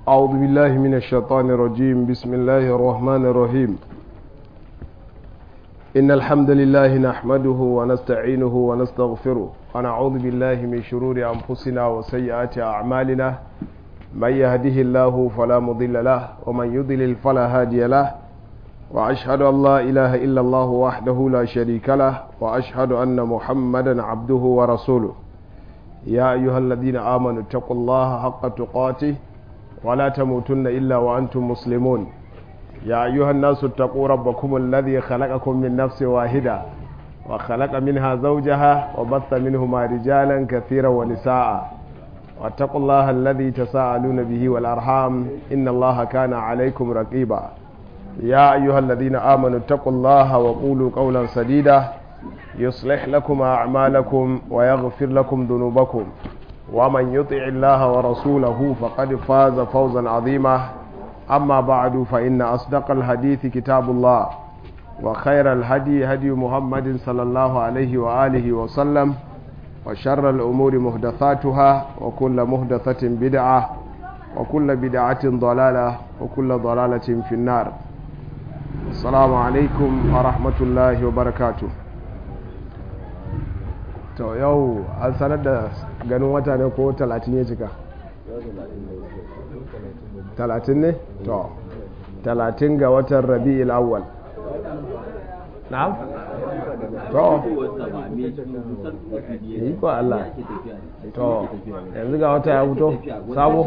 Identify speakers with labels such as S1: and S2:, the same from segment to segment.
S1: أعوذ بالله من الشيطان الرجيم بسم الله الرحمن الرحيم إن الحمد لله نحمده ونستعينه ونستغفره ونعوذ بالله من شرور أنفسنا وسيئات أعمالنا من يهده الله فلا مضل له ومن يضلل فلا هادي له وأشهد أن لا إله إلا الله وحده لا شريك له وأشهد أن محمدا عبده ورسوله يا أيها الذين آمنوا اتقوا الله حق تقاته ولا تموتن إلا وأنتم مسلمون يا أيها الناس اتقوا ربكم الذي خلقكم من نفس واحدة وخلق منها زوجها وبث منهما رجالا كثيرا ونساء واتقوا الله الذي تساءلون به والأرحام إن الله كان عليكم رقيبا يا أيها الذين آمنوا اتقوا الله وقولوا قولا سديدا يصلح لكم أعمالكم ويغفر لكم ذنوبكم ومن يطع الله ورسوله فقد فاز فوزا عظيما أما بعد فإن أصدق الحديث كتاب الله وخير الهدي هدي محمد صلى الله عليه وآله وسلم وشر الأمور مهدثاتها وكل مهدثة بدعة وكل بدعة ضلالة وكل ضلالة في النار السلام عليكم ورحمة الله وبركاته to yau an sanar da ganin wata ne ko talatin ya cika talatin ne to talatin ga watan rabi'il awwal na'am to yi ko Allah to yanzu ga wata ya fito sabo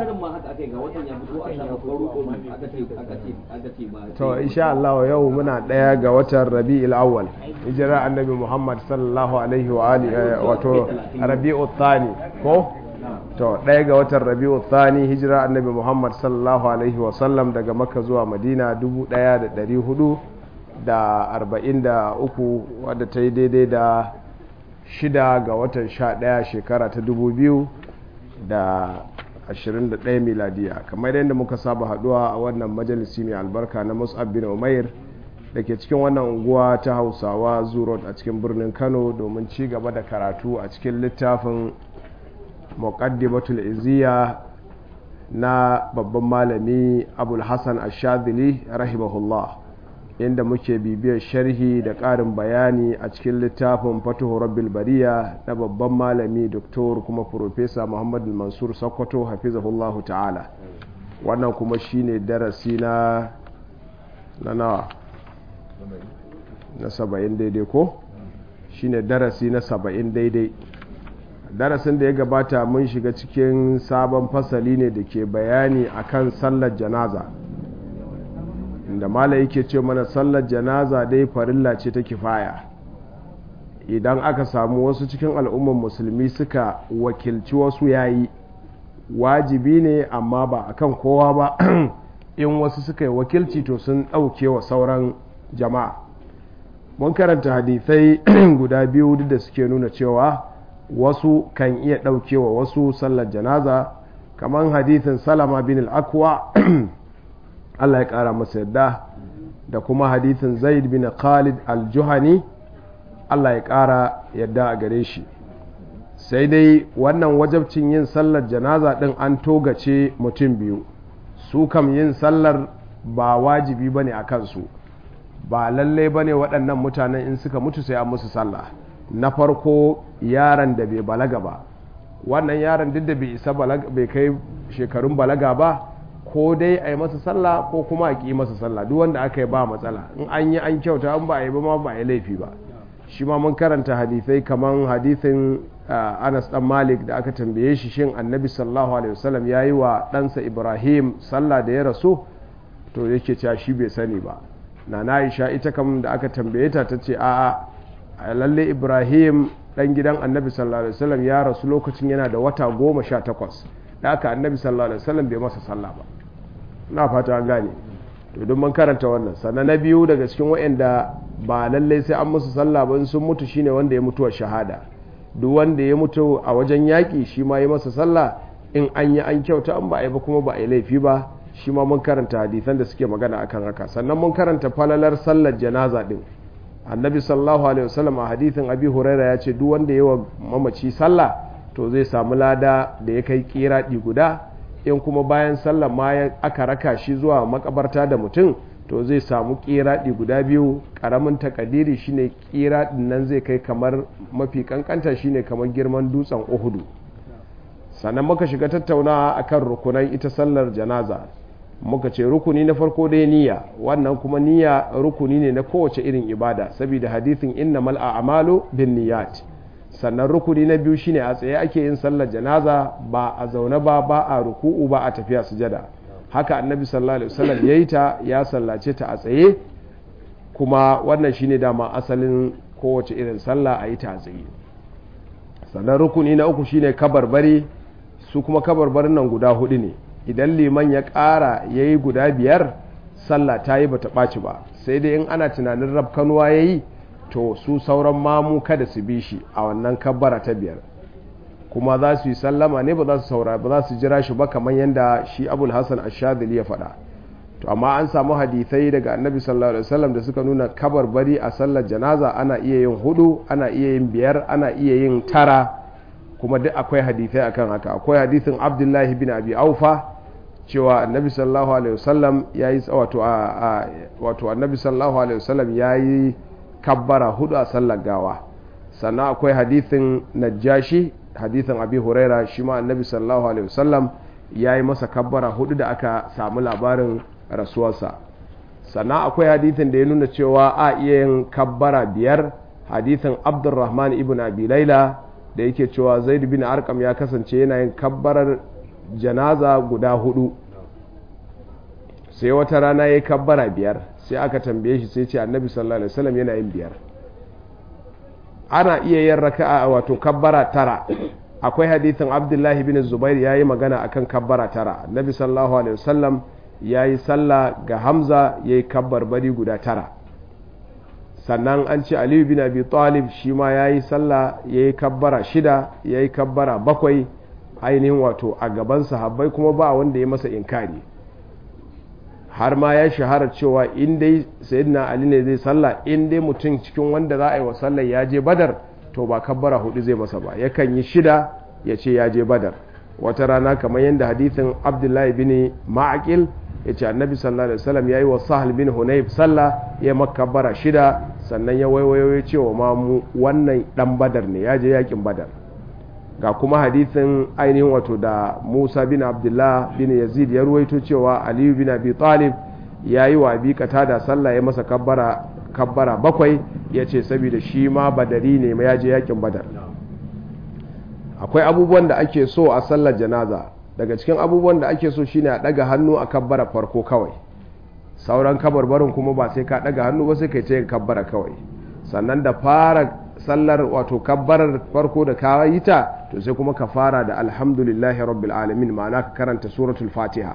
S1: to insha Allah yau muna daya ga watan rabi'il awwal hijira annabi Muhammad sallallahu alaihi wa alihi wato rabi'u thani ko to daya ga watan rabi'u thani hijira annabi Muhammad sallallahu alaihi wa sallam daga makka zuwa madina 1400 da arba'in da uku wadda ta yi daidai da shida ga watan sha ɗaya shekara ta dubu biyu da ashirin da ɗaya miladiya kamar yadda muka saba haɗuwa a wannan majalisi mai albarka na mus'ab bin umair da ke cikin wannan unguwa ta hausawa zurot a cikin birnin kano domin ci gaba da karatu a cikin littafin muqaddimatul iziya na babban malami abul hassan ashadili rahimahullah inda muke bibiyar sharhi da ƙarin bayani a cikin littafin fatuhu rabbil bariya na babban malami doktor kuma profesa muhammad mansur sokoto hafizahullahu ta'ala wannan kuma shine darasi na na nawa na saba'in daidai ko shine darasi na saba'in daidai darasin da ya gabata mun shiga cikin sabon fasali ne da ke bayani akan sallar janaza da mala yake ce mana sallar janaza dai farilla ce ta kifaya idan aka samu wasu cikin al'umman musulmi suka wakilci wasu yayi wajibi ne amma ba akan kowa ba in wasu suka yi wakilci to sun ɗauke wa sauran jama'a mun karanta hadithai guda biyu duk da suke nuna cewa wasu kan iya ɗaukewa wasu sallar janaza kamar hadithin salama bin al'akwa Allah ya ƙara masa yadda da kuma hadithin zaid bin khalid al-juhani Allah ya ƙara yadda a gare shi sai dai wannan wajabcin yin sallar janaza ɗin an togace mutum biyu su kam yin sallar ba wajibi ba ne a kansu ba lallai ba ne waɗannan mutanen in suka mutu sai an musu sallah na farko yaron da bai balaga ba wannan yaron duk da bai isa bai kai shekarun balaga ba ko dai a yi masa sallah ko kuma a ƙi masa sallah duk wanda aka yi ba matsala in an yi an kyauta an ba a yi ba ma ba a yi laifi ba shi ma mun karanta hadithai kamar hadithin anas dan malik da aka tambaye shi shin annabi sallallahu alaihi wasallam ya yi wa ɗansa ibrahim sallah da ya rasu to yake cewa shi bai sani ba na na isha ita kam da aka tambaye ta ta ce a'a lalle ibrahim dan gidan annabi sallallahu alaihi wasallam ya rasu lokacin yana da wata goma sha takwas da aka annabi sallallahu alaihi wasallam bai masa sallah ba na fata an gane to don mun karanta wannan sannan na biyu daga cikin waɗanda ba lallai sai an musu sallah ba sun mutu shine wanda ya mutuwa shahada duk wanda ya mutu a wajen yaƙi shi ma ya masa sallah in an yi an kyauta an ba a yi ba kuma ba a yi laifi ba shi ma mun karanta hadisan da suke magana akan haka sannan mun karanta falalar sallar janaza din annabi sallallahu alaihi wasallam a hadithin abi huraira ya ce duk wanda yawa mamaci sallah to zai samu lada da ya kai kiradi guda in kuma bayan sallar ma aka raka shi zuwa makabarta da mutum to zai samu kiraɗi guda biyu ƙaramin takadiri shine kiraɗin nan zai kai kamar mafi kankanta shine kamar girman dutsen uhudu sannan muka shiga tattaunawa akan rukunan ita sallar janaza muka ce rukuni na farko dai niyya wannan kuma niyya rukuni ne na kowace irin ibada saboda hadithin innamal a'malu bin niyyat sannan rukuni na biyu shine a tsaye ake yin sallar janaza ba a zaune ba ba a ruku'u ba a tafiya sujada haka annabi sallallahu alaihi wasallam yayi ta ya sallace ta a tsaye kuma wannan shine dama asalin kowace irin sallah a yi ta a tsaye sannan rukuni na uku shine kabarbari su kuma kabarbarin nan guda hudu ne idan liman ya ƙara ya yi guda biyar sallah ta yi bata ɓaci ba sai dai in ana tunanin rafkanuwa ya yi to su sauran mamu kada su bi shi a wannan kabbara ta biyar kuma za su yi sallama ne ba za su saura ba za su jira shi ba kamar yadda shi abul hassan ashadili ya faɗa to amma an samu hadithai daga annabi sallallahu alaihi wasallam da suka nuna kabarbari a sallar janaza ana iya yin hudu ana iya yin biyar ana iya yin tara kuma duk akwai hadithai akan haka akwai hadithin abdullahi bin abi aufa cewa annabi sallallahu alaihi wasallam yayi wato a wato annabi sallallahu alaihi wasallam yayi kabbara hudu a sallar gawa sannan akwai hadithin najashi hadithin abi huraira shi ma annabi sallallahu alaihi wasallam yayi masa kabbara hudu da aka samu labarin rasuwarsa sannan akwai hadithin da ya nuna cewa a iya yin kabbara biyar hadithin abdurrahman ibn abi laila da yake cewa zaid bin arkam ya kasance yana yin kabbarar janaza guda hudu sai wata rana ya yi kabbara biyar sai aka tambaye shi sai ce annabi sallallahu alaihi wasallam yana yin biyar ana iya yin raka'a wato kabbara tara akwai hadithin abdullahi bin zubair ya yi magana akan kabbara tara annabi sallallahu alaihi wasallam ya yi sallah ga hamza ya yi kabbar bari guda tara sannan an ce aliyu bin abi talib shi ma ya yi sallah ya yi kabbara shida ya yi kabbara bakwai ainihin wato a gaban sahabbai kuma ba wanda ya masa inkari har ma ya shahara cewa in dai sayyidina ali ne zai sallah in dai mutum cikin wanda za a yi wa sallah ya je badar to ba kabbara hudu zai masa ba yakan yi shida ya ce ya je badar wata rana kamar yadda hadithin abdullahi bin ma'aqil ya ce annabi sallallahu alaihi wasallam ya yi wa sahal bin hunayf sallah ya makabbara shida sannan ya waiwayo ya ce wa mamu wannan dan badar ne ya je yakin badar ga kuma hadithin ainihin wato da musa bin abdullah bin yazid ya ruwaito cewa aliyu bin abi talib ya yi wa abi da sallah ya masa kabbara kabbara bakwai ya ce saboda shi ma badari ne ya je yakin badar akwai abubuwan da ake so a sallar janaza daga cikin abubuwan da ake so shine a daga hannu a kabbara farko kawai sauran kabarbarin kuma ba sai ka daga hannu ba sai kai ce kabbara kawai sannan da fara sallar wato kabbarar farko da ka yi ta to sai kuma ka fara da alhamdulillahi rabbil alamin ma'ana ka karanta suratul fatiha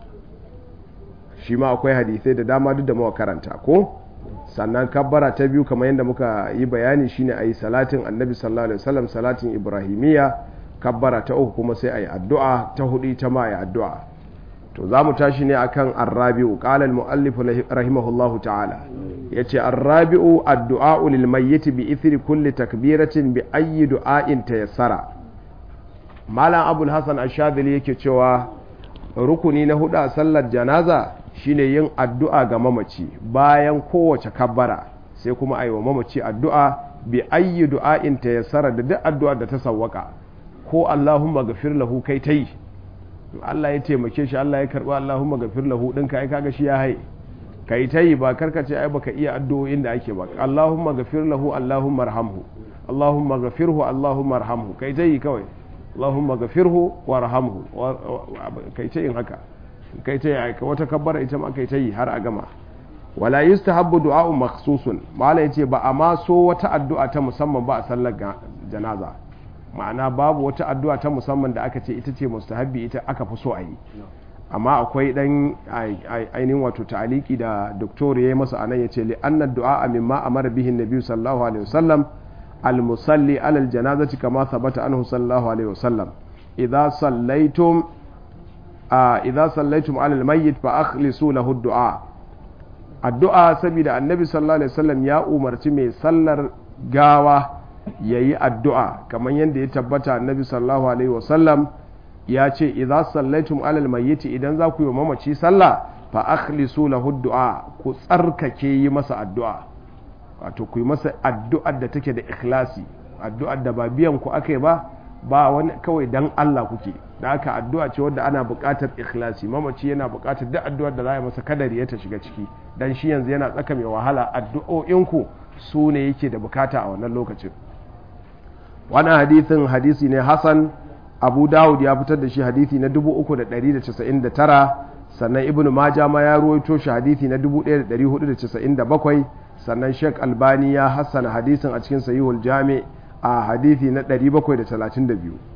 S1: shi ma akwai hadisai da dama duk da muka karanta ko sannan kabbara ta biyu kamar yadda muka yi bayani shine ayi salatin annabi sallallahu alaihi wasallam salatin ibrahimiyya kabbara ta uku kuma sai ayi addu'a ta hudu ta ma ayi addu'a to za mu tashi ne akan arrabi'u qala al-muallif rahimahullahu ta'ala yace arrabi'u addu'a lil mayyit bi ithri kulli takbiratin bi ayyi du'ain tayassara malam abul hasan ash-shadhili yake cewa rukuni na hudu a sallar janaza shine yin addu'a ga mamaci bayan kowace kabbara sai kuma ayi wa mamaci addu'a bi ayyi du'ain tayassara da duk addu'a da ta sawwaka ko Allahumma gafir lahu kai ta yi Allah ya taimake shi Allah ya karba Allahumma gafir lahu ɗinka ai kaga shi ya hai kai ta yi ba karkace ai baka iya addu'o'in da ake ba Allahumma gafir lahu Allahumma arhamhu Allahumma gafirhu Allahumma arhamhu kai ta yi kawai Allahumma gafirhu warhamhu kai ta yin haka kai ta yi wata kabbara ita ma kai ta yi har a gama wala yustahabbu du'a'un makhsusun mala yace ba a ma so wata addu'a ta musamman ba a sallar janaza ma'ana babu wata addu'a ta musamman da aka ce ita ce mustahabbi ita aka fi so a yi amma akwai dan ainihin wato ta'aliki da doktor ya yi masa anan ya ce li'anna du'a mimma amara bihin nabi sallallahu alaihi wasallam al-musalli alal janazati kama thabata anhu sallallahu alaihi wasallam idza sallaitum idza sallaitum alal mayyit fa akhlisu lahu du'a addu'a saboda annabi sallallahu alaihi wasallam ya umarci mai sallar gawa ya yi addu'a kamar yadda ya tabbata annabi sallallahu alaihi wasallam ya ce idza sallaitum alal mayyiti idan za ku yi mamaci sallah fa akhlisu lahu du'a ku tsarkake yi masa addu'a wato ku yi masa addu'ar da take da ikhlasi addu'ar da ba biyan ku akai ba ba wani kawai dan Allah kuke da haka addu'a ce wadda ana buƙatar ikhlasi mamaci yana buƙatar duk addu'ar da za a masa kadari ya ta shiga ciki dan shi yanzu yana tsaka mai wahala addu'o'inku su ne yake da bukata a wannan lokacin wannan hadithin hadisi ne Hassan Abu Dawud ya fitar da shi hadisi na 3,199 sannan Ibn Majah ma ya ruwaito shi hadisi na 1,497 sannan Sheikh Albani ya hassana hadisin a cikin Sahihul Jami' a hadisi na 732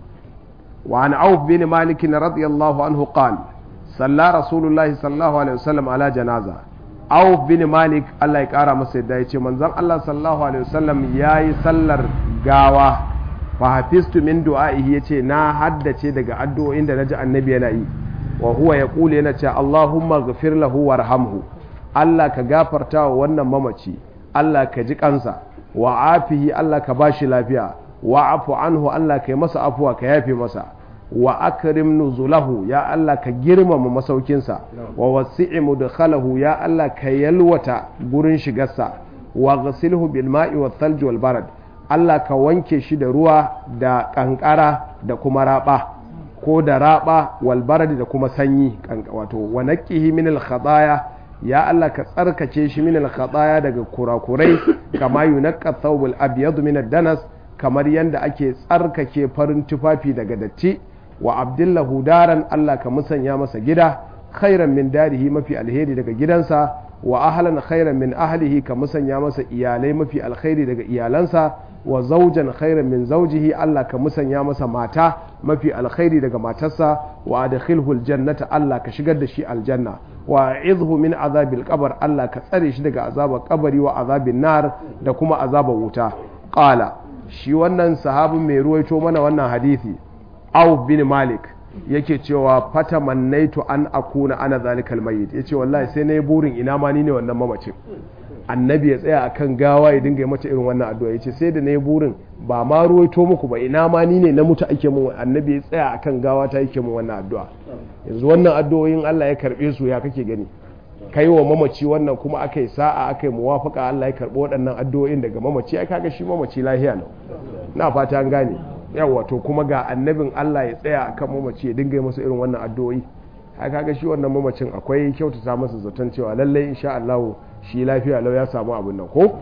S1: وعن عوف بن مالك رضي الله عنه قال صلى رسول الله صلى الله عليه وسلم على جنازة عوف بن مالك الله يقرا masa yadda yace manzon Allah sallallahu alaihi wasallam yayi sallar gawa fa hafiztu min du'aihi yace na haddace daga addu'o'in da naji annabi yana yi wa huwa yaqulu yana cewa Allahumma ghfir lahu warhamhu Allah ka gafarta wa wannan mamaci Allah ka ji kansa wa afihi Allah ka bashi lafiya wa afu anhu Allah ka yi masa afuwa ka yafe masa wa akrim nuzulahu ya Allah ka girmama masaukinsa wa wasi'i mudkhalahu ya Allah ka yalwata gurin shigarsa wa ghasilhu bil ma'i wal thalj wal barad Allah ka wanke shi da ruwa da kankara da kuma raba ko da raba wal barad da kuma sanyi wato wa naqihi min al khadaya ya Allah ka tsarkake shi min al khadaya daga kurakurai kama yunaqqa thawbul abyad min ad danas kamar yadda ake tsarkake farin tufafi daga datti wa abdullahu daran Allah ka musanya masa gida khairan min darihi mafi alheri daga gidansa wa ahlan khairan min ahlihi ka musanya masa iyalai mafi alkhairi daga iyalansa wa zaujan khairan min zaujihi Allah ka musanya masa mata mafi alkhairi daga matarsa wa adkhilhu aljannata Allah ka shigar da shi aljanna wa izhu min azabil qabr Allah ka tsare shi daga azabar kabari wa azabin nar da kuma azabar wuta qala shi wannan sahabin mai ruwaito mana wannan hadisi Auf bin Malik yake cewa fata mannaitu an akuna ana zalikal mayyit yace wallahi sai nayi burin ina ma ni ne wannan mamacin annabi ya tsaya akan gawa ya dinga mata irin wannan addu'a yace sai da nayi burin ba ma ruwaito muku ba ina ma ni ne na mutu ake mun annabi ya tsaya akan gawa ta yake mun wannan addu'a yanzu wannan addu'o'in Allah ya karbe su ya kake gani kai wa mamaci wannan kuma aka yi sa'a aka yi muwafaka Allah ya karɓi waɗannan addu'o'in daga mamaci ai kaga shi mamaci lahiya lau na fata an gane yawa to kuma ga annabin Allah ya tsaya akan mamaci ya dinga masa irin wannan addu'o'i ai kaga shi wannan mamacin akwai kyautata masa zaton cewa lallai insha Allah shi lafiya lau ya samu abin nan ko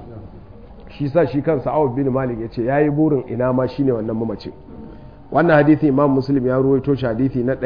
S1: shi sa shi kansa Awf bin Malik ya ce yayi burin ina ma shine wannan mamacin wannan hadisi Imam Muslim ya ruwaito shi hadisi na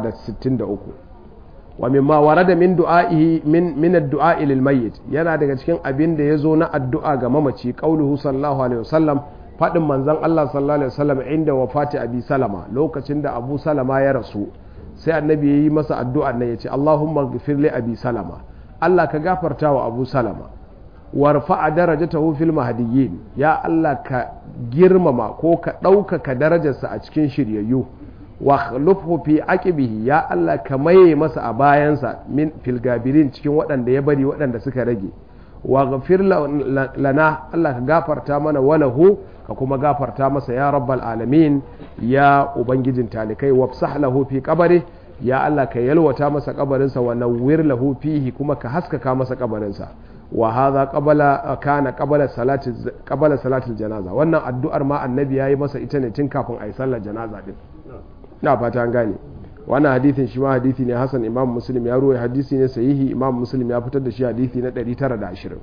S1: 963 wa mimma warada min du'a'ihi min min ad-du'a lil mayyit yana daga cikin abin da yazo na addu'a ga mamaci qauluhu sallallahu alaihi wasallam fadin manzon Allah sallallahu alaihi wasallam inda wafati abi salama lokacin da abu salama ya rasu sai annabi yayi masa addu'a nan yace Allahumma ighfir li abi salama Allah ka gafarta wa abu salama warfa'a darajatahu fil mahdiyyin ya Allah ka girmama ko ka ɗaukaka darajarsa a cikin shiryayyu wa khulufhu fi aqibihi ya Allah ka maye masa a bayansa min fil gabirin cikin waɗanda ya bari waɗanda suka rage wa ghafir lana Allah ka gafarta mana walahu ka kuma gafarta masa ya rabbal alamin ya ubangijin talikai wafsah lahu fi qabri ya Allah ka yalwata masa kabarinsa wa nawwir lahu fihi kuma ka haskaka masa kabarinsa wa hadha qabala kana qabala salati qabala salatil janaza wannan addu'ar ma annabi yayi masa ita ne tun kafin ayi sallar janaza din na fata an gane wannan hadithin shi ma hadithi ne hasan imam muslim ya ruwa hadisi ne sahihi imam muslim ya fitar da shi hadithi na 920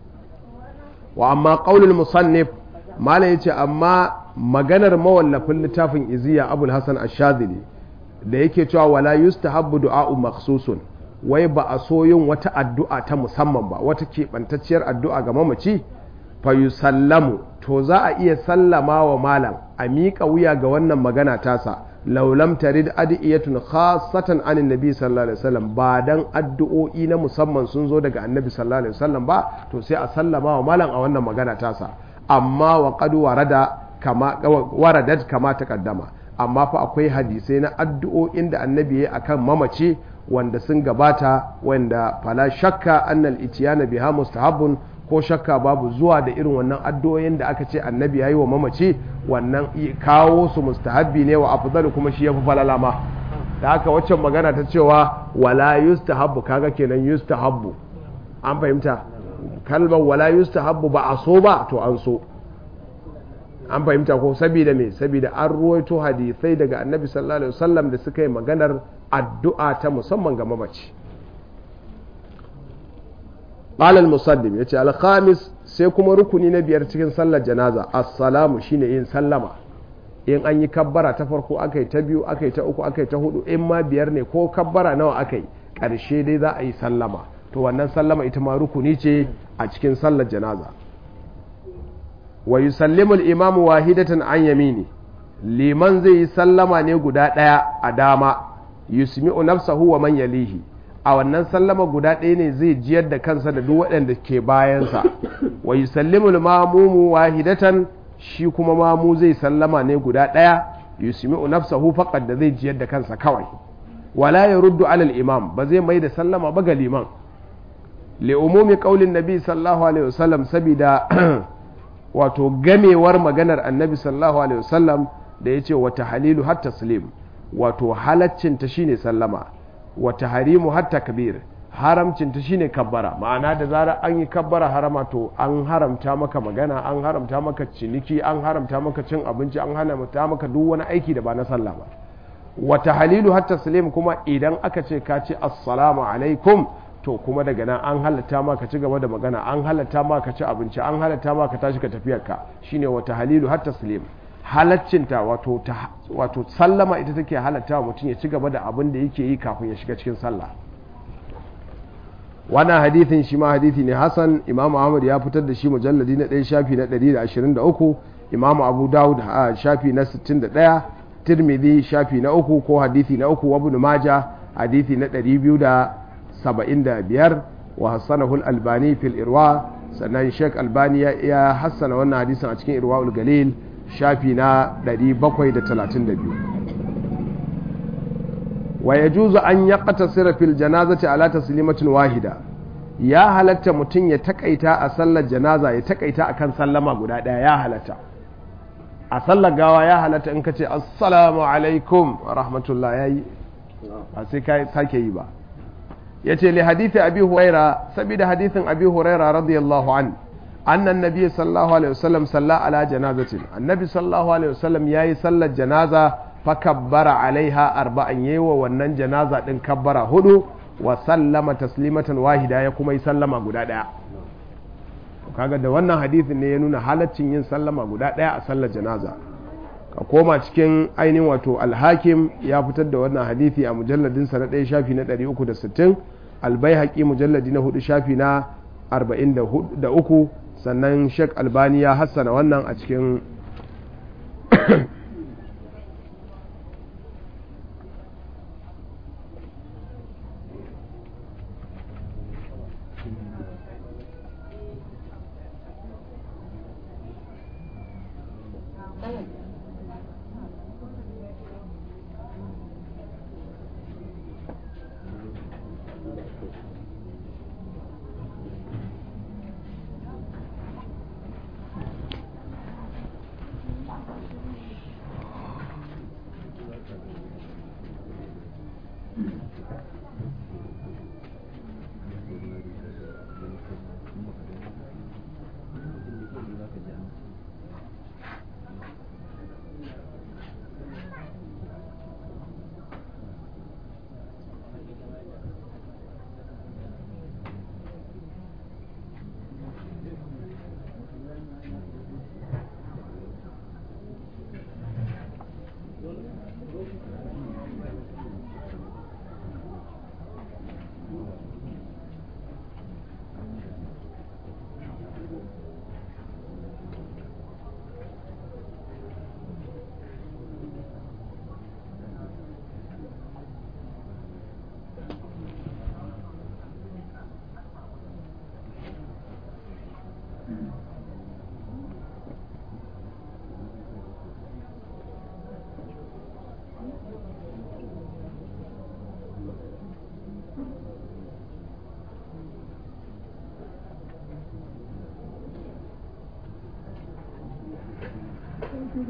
S1: wa amma qaulul musannif mala yace amma maganar mawallafin littafin iziya abul hasan ash-shadhili da yake cewa wala yustahabbu du'a'u makhsusun wai ba a so yin wata addu'a ta musamman ba wata keɓantacciyar addu'a ga mamaci fa yusallamu to za a iya sallama wa malam a miƙa wuya ga wannan magana tasa laulam tarid adiyatun khasatan anin nabi sallallahu alaihi wasallam ba dan addu'o'i na musamman sun zo daga annabi sallallahu alaihi wasallam ba to sai a sallama wa malam a wannan magana tasa amma wa qad warada kama waradat kama taqaddama amma fa akwai hadisai na addu'o'in da annabi ya akan mamaci wanda sun gabata wanda fala shakka annal itiyana biha mustahabbun ko shakka babu zuwa da irin wannan addu'o'in da aka ce annabi yayi wa mamaci wannan kawo su mustahabbi ne wa afdalu kuma shi yafi falala ma da haka waccan magana ta cewa wala yustahabbu kaga kenan yustahabbu an fahimta kalmar wala yustahabbu ba a so ba to an so an fahimta ko saboda me saboda an ruwaito hadisai daga annabi sallallahu alaihi wasallam da suka yi maganar addu'a ta musamman ga mamaci qala al-musaddim yace al-khamis sai kuma rukuni na biyar cikin sallar janaza assalamu shine yin sallama in an yi kabbara ta farko aka yi ta biyu aka yi ta uku aka yi ta hudu in ma biyar ne ko kabbara nawa aka yi ƙarshe dai za a yi sallama to wannan sallama ita ma rukuni ce a cikin sallar janaza wa yusallimu al-imamu wahidatan an yamini liman zai yi sallama ne guda ɗaya a dama yusmi'u nafsahu wa man yalihi a wannan sallama guda ɗaya ne zai jiyar da kansa da duk waɗanda ke bayansa wa yusallimu al-mamumu wahidatan shi kuma mamu zai sallama ne guda ɗaya yusmi'u nafsahu faqad da zai jiyar da kansa kawai wala yaruddu alal imam ba zai mai da sallama ba ga liman li umumi qaulin nabi sallallahu alaihi wasallam sabida wato gamewar maganar annabi sallallahu alaihi wasallam da yace wa tahlilu hatta taslim wato halaccin ta shine sallama wa tahrimu hatta kabir haramcin ta shine kabbara ma'ana da zara an yi kabbara harama to an haramta maka magana an haramta maka ciniki an haramta maka cin abinci an haramta maka duk wani aiki da ba na sallah ba wa tahlilu hatta taslim kuma idan aka ce ka ce assalamu alaikum to kuma daga nan an halatta ma ka ci gaba da magana an halatta ma ka ci abinci an halatta ma ka tashi ka tafiyar ka shine wata halilu hatta taslim halaccinta wato wato sallama ita take halatta mutum ya ci gaba da abin da yake yi kafin ya shiga cikin sallah wannan hadithin shi ma hadithi ne hasan imam ahmad ya fitar da shi mujalladi na 1 shafi na 123 imam abu dawud shafi na 61 tirmidhi shafi na uku ko hadithi na uku wa ibn majah hadithi na 200 saba'in da biyar wa hassanahul albani fil irwa sannan sheik albani ya hassana wannan hadisin a cikin irwa galil shafi na 732 wa ya juzu an ya ƙata fil janazati ala taslimatin wahida ya halatta mutum ya takaita a sallar janaza ya takaita akan sallama guda ɗaya ya halatta a sallar gawa ya halatta in ka ce assalamu alaikum rahmatullah ya yi ba sai ka sake yi ba ya ce li hadithi abi huraira saboda hadithin abi huraira radiyallahu an annan nabi sallallahu alaihi wasallam salla ala janazatin annabi sallallahu alaihi wasallam yayi sallar janaza fa kabbara alaiha arba'an yayi wa wannan janaza din kabbara hudu wa sallama taslimatan wahida ya kuma yi sallama guda daya kaga da wannan hadithin ne ya nuna halaccin yin sallama guda daya a sallar janaza ka koma cikin ainihin wato alhakim ya fitar da wannan hadithi a mujalladinsa na ɗaya shafi na 360 albai mujalladi na hudu shafi na 43 sannan shek albani ya hassana wannan a cikin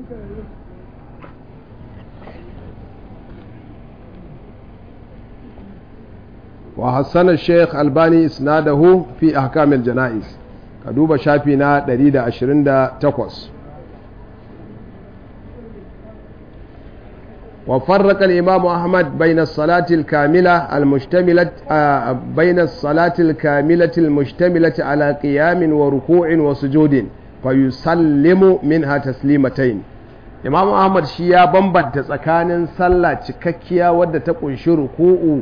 S1: وحسن الشيخ الباني اسناده في احكام الجنائز كدوب شافينا 128 وفرق الإمام أحمد بين الصلاة الكاملة المشتملة آه بين الصلاة الكاملة المشتملة على قيام وركوع وسجود فيسلم منها تسليمتين Imam Ahmad shi ya bambanta tsakanin sallah cikakkiya wadda ta kunshi ruku'u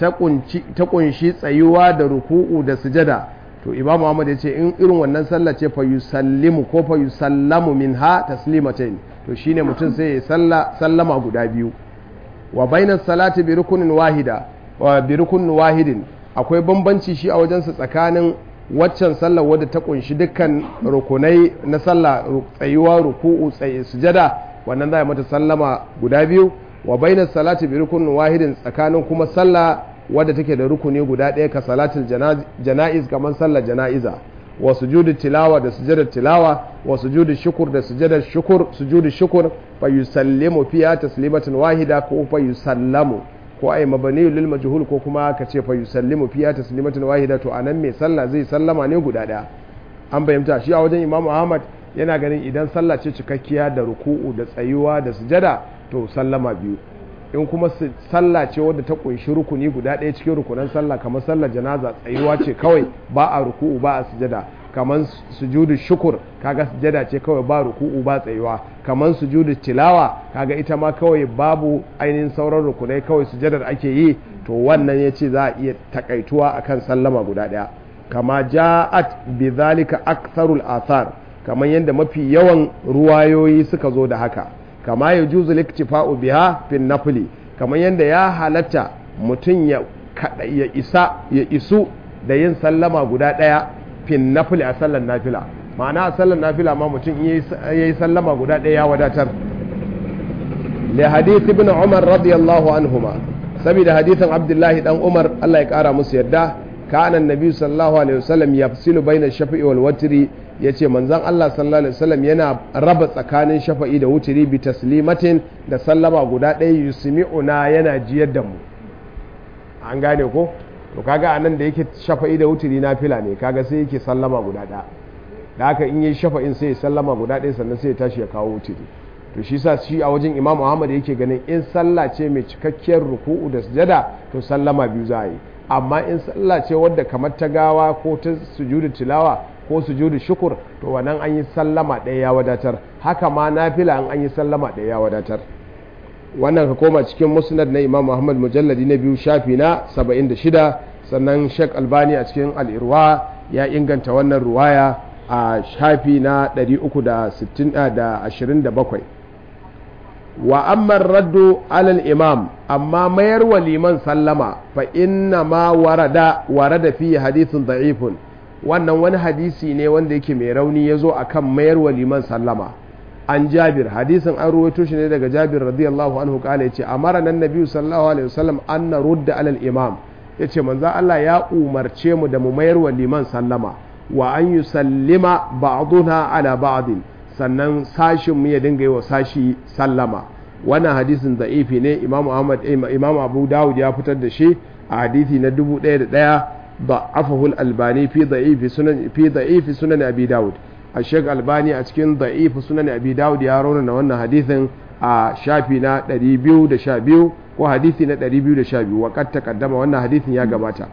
S1: ta kunshi tsayuwa da ruku'u da sujada to Imam Ahmad ya ce in irin wannan sallah ce fa yusallimu ko fa yusallamu minha taslimatain to shine mutum sai ya salla sallama guda biyu wa bainas salati bi rukunin wahida wa bi rukunin wahidin akwai bambanci shi a wajensa tsakanin waccan sallar wadda ta kunshi dukkan rukunai na sallah tsayuwa ruku'u tsaye sujada wannan za a mata sallama guda biyu wa bainas salati bi rukunin wahidin tsakanin kuma sallah wadda take da rukuni guda ɗaya ka salatul jana'iz kamar sallar jana'iza wa sujudu tilawa da sujudar tilawa wa sujudu shukur da sujudar shukur sujudu shukur fa yusallimu fiha taslimatan wahida ko fa yusallamu ko ai mabani lil majhul ko kuma ka ce fa yusallimu fiha taslimatan wahida to anan mai sallah zai sallama ne guda daya an bayyanta shi a wajen imamu ahmad yana ganin idan sallah ce cikakkiya da ruku'u da tsayuwa da sujada to sallama biyu in kuma sallah ce wadda ta kunshi rukuni guda ɗaya cikin rukunan sallah kamar sallar janaza tsayuwa ce kawai ba a ruku'u ba a sujada kamar sujudu shukur kaga sujada ce kawai ba ruku'u ba tsayuwa kamar sujudu tilawa kaga ita ma kawai babu ainihin sauran rukunai kawai sujadar ake yi to wannan ya ce za a iya takaituwa akan sallama guda ɗaya kama ja'at bi zalika aktharul athar kamar yadda mafi yawan ruwayoyi suka zo da haka kama ya juzu liktifa'u biha fin nafili kamar yadda ya halatta mutum ya ya isa ya isu da yin sallama guda ɗaya fin nafili a sallar nafila ma'ana a sallar nafila ma mutum ya yi sallama guda ɗaya ya wadatar li hadith ibn umar radiyallahu anhuma saboda hadithin abdullahi dan umar Allah ya kara musu yadda kana annabi sallallahu alaihi wasallam yafsilu baina shafi'i wal watri yace manzon Allah sallallahu alaihi wasallam yana raba tsakanin shafa'i da wutri bi taslimatin da sallama guda ɗaya yusmi'una yana jiyar da mu an gane ko to kaga anan da yake shafa'i da wutri na fila ne kaga sai yake sallama guda ɗaya da haka in yi shafa'in sai ya sallama guda ɗaya sannan sai ya tashi ya kawo wutri to shi sa shi a wajen imam Muhammad yake ganin in sallah ce mai cikakkiyar ruku'u da sujada to sallama biyu za a yi amma in sallah ce wadda kamar ta gawa ko ta sujudu tilawa ko sujudu shukur to wannan an yi sallama ɗaya ya wadatar haka ma nafila an an yi sallama ɗaya ya wadatar wannan ka koma cikin musnad na imam muhammad mujalladi na biyu shafi na 76 sannan sheikh albani a cikin al'irwa ya inganta wannan ruwaya a shafi na 327 wa amma raddu alal imam amma mayar wa liman sallama fa inna ma warada warada fi hadithun da'ifun wannan wani hadisi ne wanda yake mai rauni ya zo a kan mayar wa liman sallama an jabir hadisin an ruwaito shi ne daga jabir radiyallahu anhu kala ya ce amara nan nabi sallallahu alaihi wasallam an na rudda alal imam ya ce manzo Allah ya umarce mu da mu mayar wa liman sallama wa an yi sallima ba'duna ala ba'din sannan sashin mu ya dinga yi wa sashi sallama wannan hadisin da'ifi ne imam Ahmad imam Abu Dawud ya fitar da shi a hadisi na 1001 ضعفه الألباني في ضعيف سنن في ضعيف سنن أبي داود الشيخ الألباني أتكين ضعيف سنن أبي داود يرون أن حديث شافينا دريبيو دشابيو وحديثنا دريبيو دشابيو وقد تقدم وأن حديث يا جماعة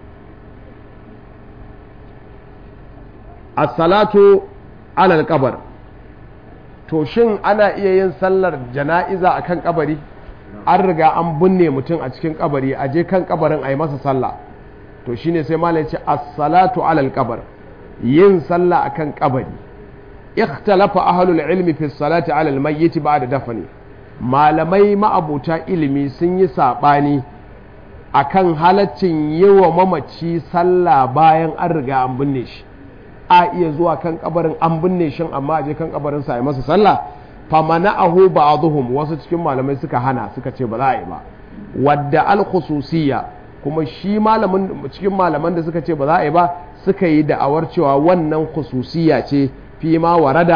S1: الصلاة على القبر to shin ana iya yin sallar jana'iza a kan kabari an riga an binne mutum a cikin kabari a je kan kabarin a yi masa sallah to shine sai malai ce as-salatu alal qabr yin sallah akan kabari ikhtalafa ahlul ilmi fi salati alal mayyit ba'da dafni malamai ma'abuta ilimi sun yi sabani akan halaccin yi wa mamaci sallah bayan an riga an binne shi a iya zuwa kan kabarin an binne shi amma a je kan kabarin sa yi masa sallah famana'ahu ba'dhum wasu cikin malamai suka hana suka ce ba za a yi ba wadda al-khususiyya kuma shi malamin cikin malaman da suka ce ba za a yi ba suka yi da'awar cewa wannan khususiya ce fi ma warada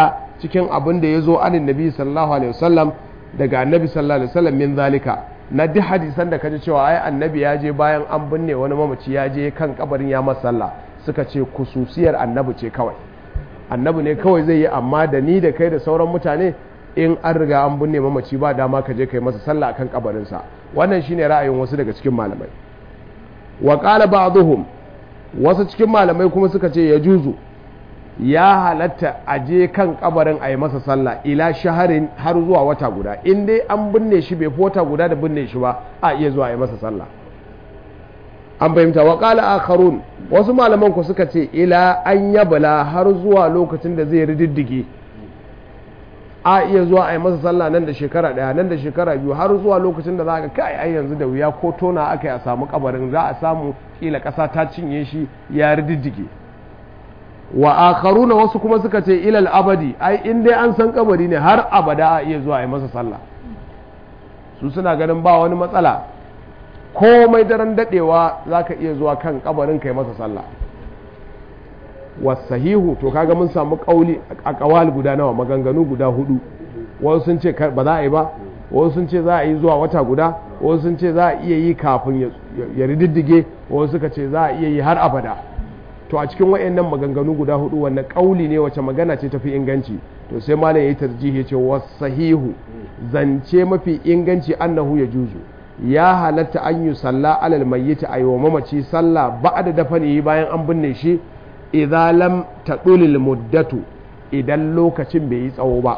S1: cikin abin da ya zo anin nabi sallallahu alaihi wasallam daga annabi sallallahu alaihi wasallam min zalika na duk hadisan da kaji cewa ai annabi ya je bayan an binne wani mamaci ya je kan kabarin ya masa sallah suka ce kususiyar annabi ce kawai annabi ne kawai zai yi amma da ni da kai da sauran mutane in an riga an binne mamaci ba dama ka je kai masa sallah akan kabarinsa wannan shine ra'ayin wasu daga cikin malamai wa qala ba'dhum wasu cikin malamai kuma suka ce ya juzu ya halatta a je kan kabarin a yi masa sallah ila shaharin har zuwa wata guda in dai an binne shi bai fi wata guda da binne shi ba a iya zuwa a yi masa sallah an fahimta wa qala akharun wasu malaman ku suka ce ila an yabla har zuwa lokacin da zai rididdige a iya zuwa a yi masa sallah nan da shekara daya nan da shekara biyu har zuwa lokacin da za ka kai ai yanzu da wuya ko tona aka yi a samu kabarin za a samu kila kasa ta cinye shi ya rididdige wa akharuna wasu kuma suka ce ilal abadi ai in dai an san kabari ne har abada a iya zuwa a yi masa sallah su suna ganin ba wani matsala komai daren dadewa zaka iya zuwa kan kabarin kai masa sallah wasahihu to kaga mun samu kauli a kawal guda nawa maganganu guda hudu wasu sun ce ba za a yi ba wasu sun ce za a yi zuwa wata guda wasu sun ce za a iya yi kafin ya rididdige wasu suka ce za a iya yi har abada to a cikin wayannan maganganu guda hudu wannan kauli ne wace magana ce tafi inganci to sai malam yayi tarjihi ce wasahihu zance mafi inganci annahu ya juzu ya halatta an yi salla alal mayyit ayi wa mamaci sallah ba'da dafani bayan an binne shi idza lam tadulil muddatu idan lokacin bai yi tsawo ba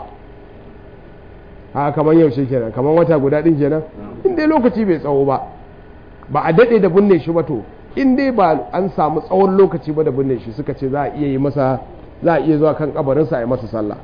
S1: haka kamar yaushe kenan kamar wata guda din kenan in dai lokaci bai tsawo ba ba a dade da binne shi ba to in dai ba an samu tsawon lokaci ba da binne shi suka ce za a iya yi masa za a iya zuwa kan kabarinsa a yi masa sallah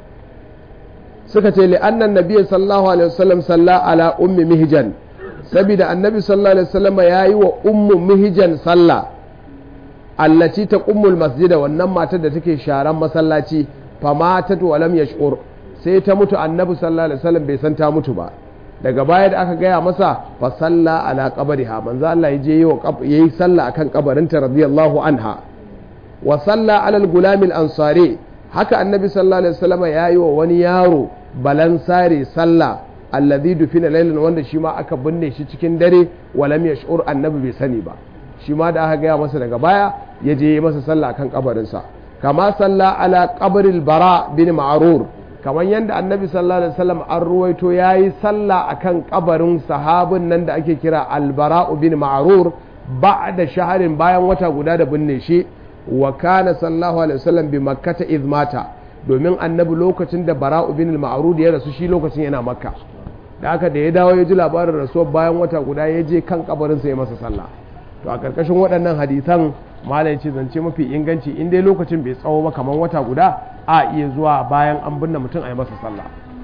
S1: suka ce li annan nabiyyi sallallahu alaihi wasallam salla ala ummi mihjan saboda annabi sallallahu alaihi wasallam yayi wa ummu mihjan sallah allati ta ummul masjida wannan matar da take sharan masallaci fa matat wa lam yash'ur sai ta mutu annabi sallallahu alaihi wasallam bai san ta mutu ba daga baya da aka gaya masa fa salla ala qabriha manzo Allah ya je yayi sallah akan kabarinta radiyallahu anha wa salla ala al-gulam al-ansari haka annabi sallallahu alaihi wasallam yayi wa wani yaro balansare sallah alladhi dufina laylan wanda shi ma aka binne shi cikin dare wa lam yash'ur annabi bai sani ba shi ma da aka gaya masa daga baya ya je yi masa sallah akan kabarinsa kama salla ala qabril bara bin ma'rur kamar yadda annabi sallallahu alaihi wasallam an ruwaito yayi sallah akan kabarin sahabin nan da ake kira albara bin ma'rur ba'da shaharin bayan wata guda da binne shi wa kana sallallahu alaihi wasallam bi makkata izmata domin annabi lokacin da bara'u bin ma'rur ya rasu shi lokacin yana makka da haka da ya dawo ya ji labarin rasuwar bayan wata guda ya je kan kabarinsa ya masa sallah to a karkashin waɗannan hadisan malai ce zance mafi inganci in dai lokacin bai tsawo ba kamar wata guda a iya zuwa bayan an binne mutum a yi masa sallah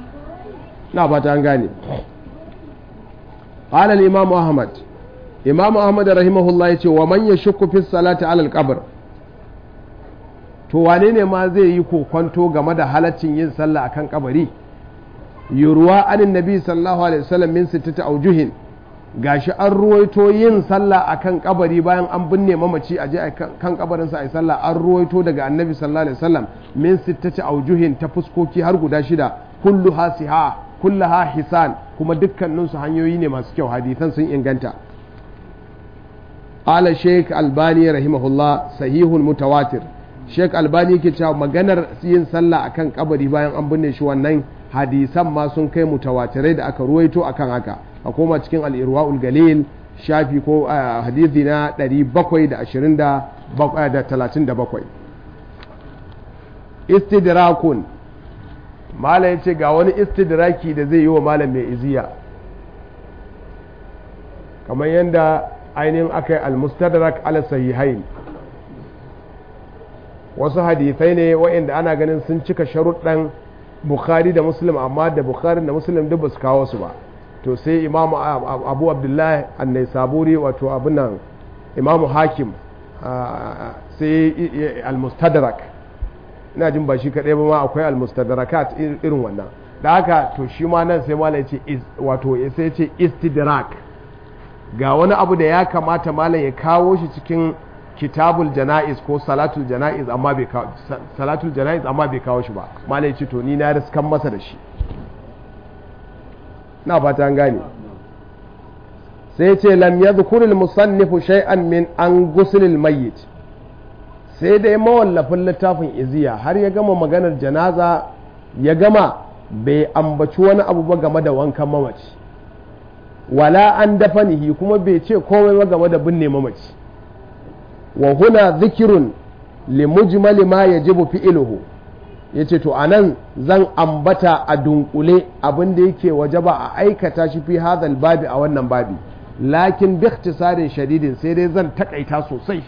S1: na fata an gane qala al-imam ahmad imam ahmad rahimahullah yace wa man yashukku fi salati ala al-qabr to wane ne ma zai yi kokonto game da halaccin yin sallah akan kabari yurwa anin nabi sallallahu alaihi wasallam min sittati aujuhin gashi an ruwaito yin sallah akan kabari bayan an binne mamaci a je kan kabarinsa a yi sallah an ruwaito daga annabi sallallahu alaihi wasallam min sittati aujuhin ta fuskoki har guda shida kulluha siha kullaha hisan kuma dukkanin su hanyoyi ne masu kyau hadisan sun inganta qala sheikh albani rahimahullah sahihul mutawatir sheikh albani yake cewa maganar yin sallah akan kabari bayan an binne shi wannan hadisan ma sun kai mutawatirai da aka ruwaito akan haka a koma cikin al'irwa'ul galil shafi ko hadithi na 737 istidrakun malam ya ce ga wani istidraki da zai yi wa malam mai iziya kamar yadda ainihin aka yi almustadrak ala sahihain wasu hadithai ne wa'inda ana ganin sun cika sharuɗan bukhari da muslim amma da bukhari da muslim duk ba su kawo su ba to sai imamu abu abdullahi annai saburi wato abinan imamu hakim sai almustadrak ina jin ba shi kaɗai ba ma akwai almustadrakat irin wannan da haka to shi ma nan sai malam ce wato sai ce istidrak ga wani abu da ya kamata malam ya kawo shi cikin kitabul jana'iz ko salatul jana'iz amma bai kawo salatul jana'iz amma bai kawo shi ba malai ce to ni na riskan masa da shi na fata an gane sai ce lam yadhkur al musannifu shay'an min an ghusl al mayyit sai dai mawallafin littafin iziya har ya gama maganar janaza ya gama bai ambaci wani abu ba game da wankan mamaci wala an dafanihi kuma bai ce komai ba game da binne mamaci wa huna zikirun li mujmali ma yajibu fi'luhu yace to anan zan ambata a dunkule abin da yake wajaba a aikata shi fi hadal babi a wannan babi lakin bi ikhtisarin shadidin sai dai zan takaita sosai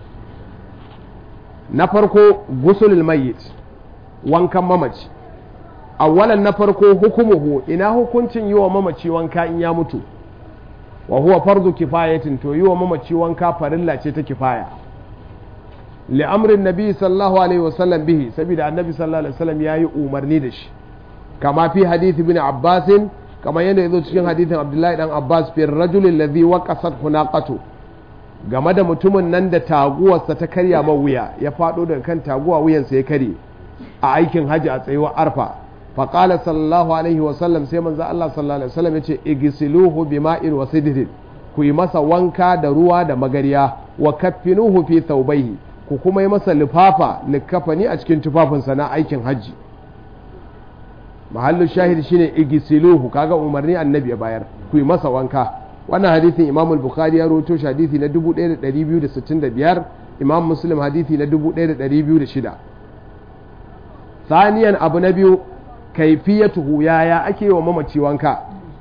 S1: na farko gusulul mayyit wankan mamaci awwalan na farko hukumuhu ina hukuncin yi wa mamaci wanka in ya mutu wa huwa fardu kifayatin to yi wa mamaci wanka farilla ce ta kifaya li'amrin nabi sallallahu alaihi wasallam bihi saboda annabi sallallahu alaihi wasallam yayi umarni da shi kama fi hadith ibn abbas kama yadda yazo cikin hadithin abdullahi dan abbas fi rajul alladhi waqasat hunaqatu game da mutumin nan da taguwarsa ta karya ma wuya ya fado daga kan taguwa wuyansa ya kare a aikin haji a tsayuwar arfa faƙala sallallahu alaihi wasallam sai manzo Allah sallallahu alaihi wasallam yace igsiluhu bima'in wa sidrin ku yi masa wanka da ruwa da magariya wa kaffinuhu fi thawbayhi ku kuma yi masa lifafa likafani a cikin tufafinsa na aikin hajji mahallu shahid shine igsiluhu kaga umarni annabi ya bayar ku yi masa wanka wannan hadisin imam al-bukhari ya rawaito shi hadisi na 1265 imam muslim hadisi na 1206 ثانيا abu na biyu kaifiyatuhu yaya ake wa mamaci wanka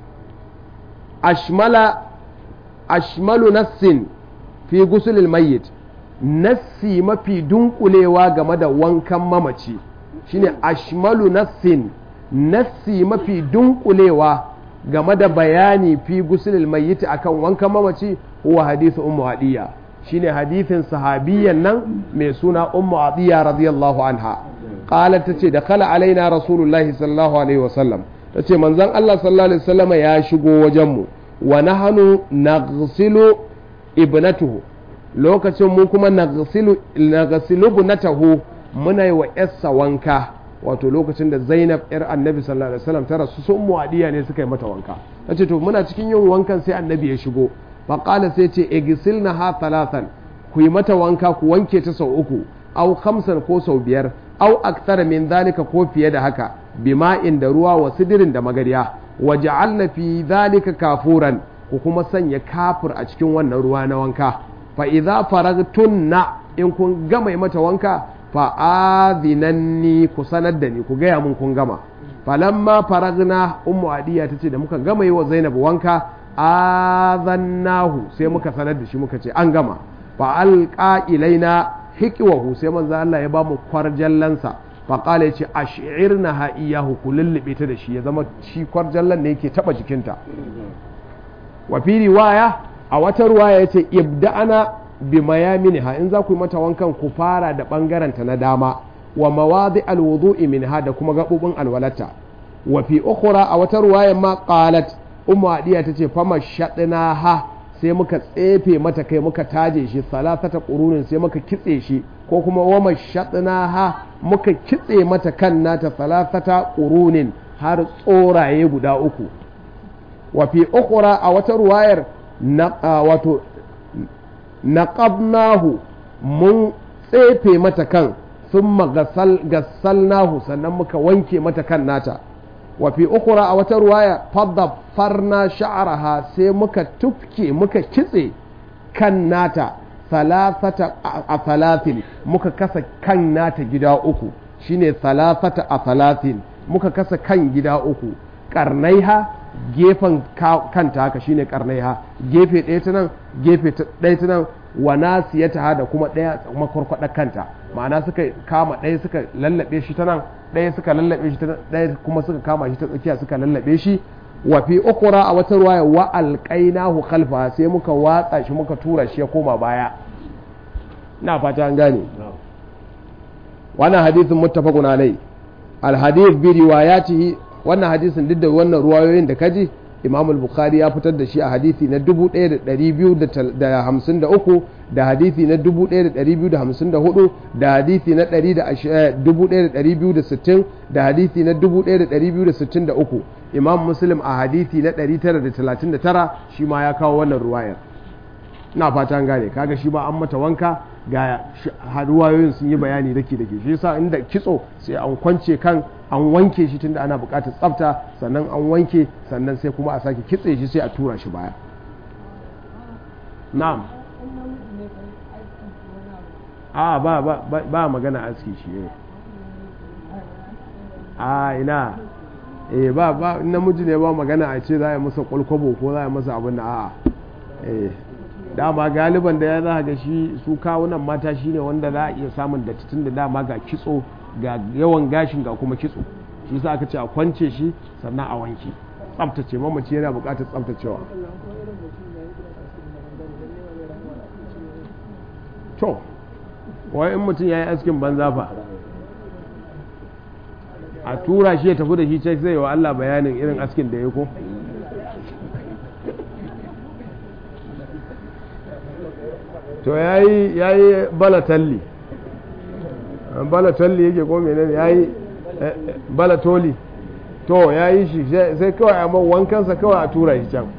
S1: ashmala ashmalu nassin fi gusulil mayyit nassi mafi dunkulewa game da wankan mamaci shine ashmalu nassin nassi mafi dunkulewa game da bayani fi gusulil mayyit akan wankan mamaci huwa hadithu ummu hadiya shine hadithin sahabiyan nan mai suna ummu hadiya radiyallahu anha qalat tace da kala alaina rasulullahi sallallahu alaihi wasallam tace manzon Allah sallallahu alaihi wasallam ya shigo wajen mu wa nahnu naghsilu ibnatuhu lokacin mu kuma naghsilu naghsilu ibnatahu muna yi wa yarsa wanka wato lokacin da Zainab yar Annabi sallallahu alaihi wasallam ta rasu sun muadiya ne suka yi mata wanka tace to muna cikin yin wankan sai Annabi ya shigo fa qala sai ce igsilna ha thalathan ku yi mata wanka ku wanke ta sau uku au khamsan ko sau biyar au aksara min zalika ko fiye da haka bima'in da ruwa wa sidirin da magariya wa ja'alna fi zalika kafuran ku kuma sanya kafur a cikin wannan ruwa na wanka fa idza faragtunna in kun gama mata wanka fa adhinanni ku sanar da ni ku gaya mun kun gama falamma faragna ummu adiya tace da muka gama yi wa zainab wanka azannahu sai muka sanar da shi muka ce an gama fa alqa ilaina hikiwahu sai manzo Allah ya ba mu kwarjallansa fa qala yace ash'irna ha iyahu ku lullube ta da shi ya zama shi kwarjallan ne yake taba jikinta wa fi riwaya a wata riwaya yace ibda'ana bi mayaminha in za ku yi mata wankan ku fara da bangaren ta na dama wa mawadi alwudu'i minha da kuma gabubin alwalata wa fi ukhra a wata riwaya ma qalat ummu adiya tace fama shadna ha sai muka tsefe mata kai muka taje shi salasata ƙurunin sai muka kitse shi ko kuma wama shaɗina ha muka kitse mata kan nata salasata ƙurunin har tsoraye guda uku wa fi ukura a wata ruwayar wato naqabnahu mun tsefe mata kan sun gassalnahu sannan muka wanke mata kan nata wa fi ukura a wata ruwaya fadda farna sha'araha sai muka tufke muka kitse kan nata salasata a salatin muka kasa kan nata gida uku shine salasata a salatin muka kasa kan gida uku karnaiha gefen kanta haka shine karnaiha gefe ɗaya ta nan gefe ɗaya ta nan wa nasiyata da kuma ɗaya makwarkwada kanta ma'ana suka kama ɗaya suka lallabe shi ta nan ɗaya suka lallabe shi ta nan ɗaya kuma suka kama shi ta tsakiya suka lallabe shi wa fi ukura a wata ruwaya wa alqainahu khalfa sai muka watsa shi muka tura shi ya koma baya ina fata an gane wannan hadisin muttafaqun alai al hadith bi riwayatihi wannan hadisin duk da wannan ruwayoyin da kaji imam al-bukhari ya fitar da shi a hadithi na 1253 da hadithi na 1254 da hadithi na 1260 da hadithi na 1263 imam muslim a hadithi na 939 shi ma ya kawo wannan ruwayar na fatan gane kaga shi ba an mata wanka ga ruwayoyin sun yi bayani dake dake shi yasa inda kitso sai an kwance kan an wanke shi tunda ana buƙatar tsafta sannan an wanke sannan sai kuma a sake kitse shi sai a tura shi baya na'am a ba ba ba magana aski shi ne a ina eh ba ba namiji ne ba magana a ce za a yi masa kwalkwabo ko za a yi masa abin da a'a eh dama galiban da ya za ga shi su kawunan mata shine wanda za a iya samun dattitin da dama ga kitso ga yawan gashin ga kuma kitso shi sa aka ce a kwance shi sannan a wanke tsaftace mamaci yana buƙatar tsaftacewa to wai in mutum ya yi askin banza fa a tura shi ya tafi da shi sai zai wa Allah bayanin irin askin da ya ko to ya yi balatalli balatalli yake ko menene ya yi balatoli to ya yi shi sai kawai a wankansa kawai a tura shi can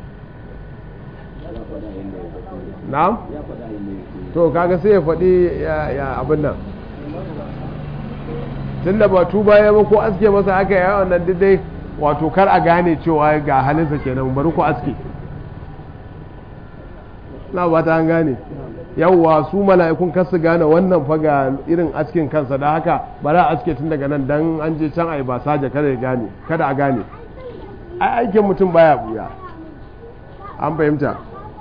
S1: na? to kaga sai ya faɗi ya abin nan tun da ba tuba ya ba ko aske masa aka yi wannan dai wato kar a gane cewa ga halinsa kenan bari ko aske na ba ta an gane yawwa su mala'ikun kasu gane wannan faga irin askin kansa da haka ba za a aske tun daga nan dan an je can a yi ba saja kada ya gane kada a gane ai aikin mutum baya buya an fahimta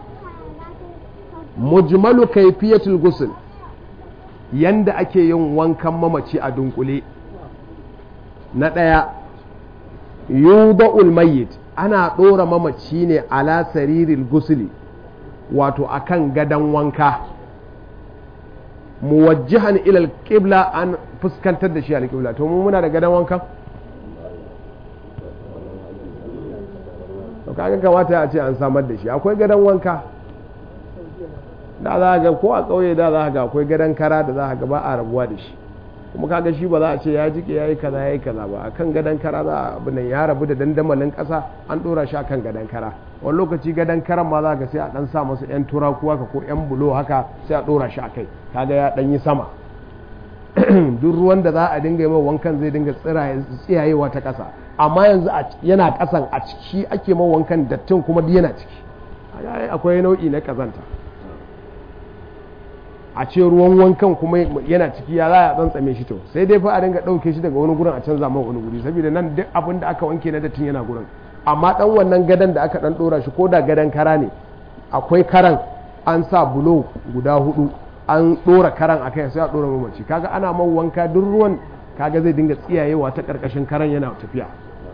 S1: mujmalu kaifiyatul ghusl yanda ake yin wankan mamaci a dunkule na ɗaya yuda'ul mayyit ana ɗora mamaci ne ala sariril gusli wato akan gadon wanka muwajjihan ilal qibla an fuskantar da shi alƙibla to mu muna da gadon wanka to kaga kamata a ce an samar da shi akwai gadon wanka da za ga ko a ƙauye da za ga akwai gadon kara da za ga ba a rabuwa da shi kuma kaga shi ba za a ce ya jike ya yi kaza ya yi kaza ba akan gadon kara za a abin ya rabu da dandamalin ƙasa an ɗora shi akan gadon kara wani lokaci gadon karan ma za ga sai a ɗan sa masa yan turaku haka ko yan bulo haka sai a ɗora shi a kai kaga ya ɗan yi sama duk ruwan da za a dinga yi mai wankan zai dinga tsiyayewa ta ƙasa amma yanzu yana ƙasan a ciki ake mai wankan dattin kuma duk yana ciki akwai nau'i na ƙazanta a ce ruwan wankan kuma yana ciki ya za a tsantsame shi to sai dai fa a dinga ɗauke shi daga wani gurin a canza mai wani guri saboda nan duk abin da aka wanke na dattin yana gurin amma dan wannan gadan da aka dan ɗora shi ko da gadan kara ne akwai karan an sa bulo guda hudu an ɗora karan a kai sai a ɗora mamaci kaga ana man wanka duk ruwan kaga zai dinga tsiyayewa ta ƙarƙashin karan yana tafiya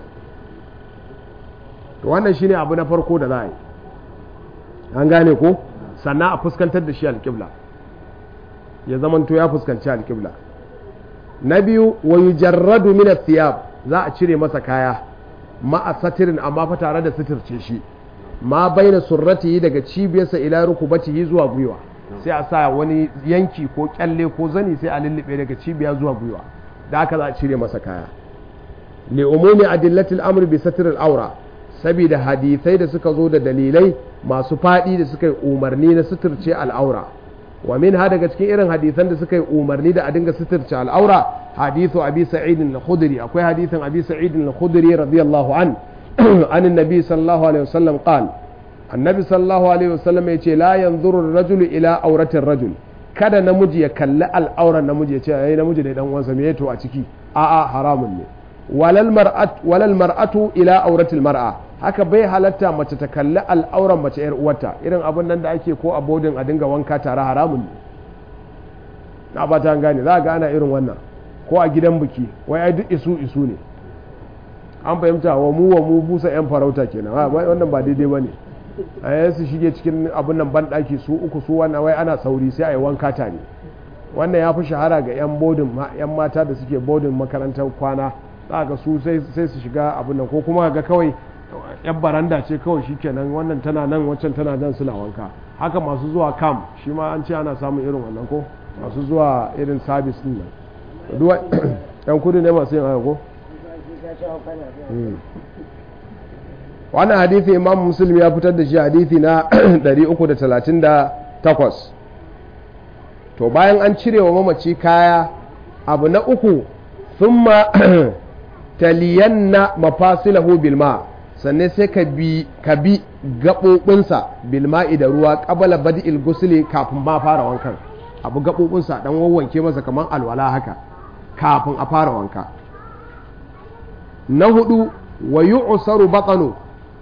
S1: to wannan shine abu na farko da za a yi an gane ko sannan a fuskantar da shi alƙibla ya zamanto ya fuskanci alƙibla na biyu wa yujarradu min thiyab za a cire masa kaya ma'a satirin amma fa tare da suturce shi ma baina surratihi daga cibiyarsa ila rukubatihi zuwa gwiwa sai a sa wani yanki ko kyalle ko zani sai a lullube daga cibiya zuwa gwiwa da haka za a cire masa kaya li umumi adillatil amr bi satril aura saboda hadisai da suka zo da dalilai masu faɗi da suka yi umarni na suturce al'aura wa min ha daga cikin irin hadisan da suka yi umarni da a dinga suturce al'aura hadithu abi sa'id al-khudri akwai hadithin abi sa'id al-khudri radiyallahu an an annabi sallallahu alaihi wasallam qal annabi sallallahu alaihi wasallam yace la yanzuru ar-rajulu ila auratir rajul kada namiji ya kalli al'auran namiji ya ce ai namiji da dan uwansa me yato a ciki a'a haramun ne walal mar'at walal mar'atu ila auratil mar'a haka bai halatta mace ta kalli al'auran mace yar uwarta irin abin nan da ake ko a bodin a dinga wanka tare haramun ne na ba ta gane za ga ana irin wannan ko a gidan biki wai ai duk isu isu ne an fahimta wa mu wa mu busa yan farauta kenan wannan ba daidai bane a yi su shige cikin abin nan ban daki su uku su wannan wai ana sauri sai a yi wanka tare wannan ya fi shahara ga yan bodin yan mata da suke bodin makarantar kwana za ga su sai su shiga abin nan ko kuma ga kawai yan baranda ce kawai shikenan wannan tana nan waccan tana nan suna wanka haka masu zuwa kam shi ma an ce ana samun irin wannan ko masu zuwa irin sabis din nan duwa yan kudu ne masu yin haka ko wannan hadithi imam muslim ya fitar da shi hadithi na 338 to bayan an cire wa mamaci kaya abu na uku thumma taliyanna mafasilahu bilma sannan sai ka bi ka bi gaɓoɓinsa bilma'i da ruwa ƙabala badi'il gusuli kafin ma fara wankan abu gaɓoɓinsa dan wawwanke masa kamar alwala haka kafin a fara wanka na hudu wa yu'saru batanu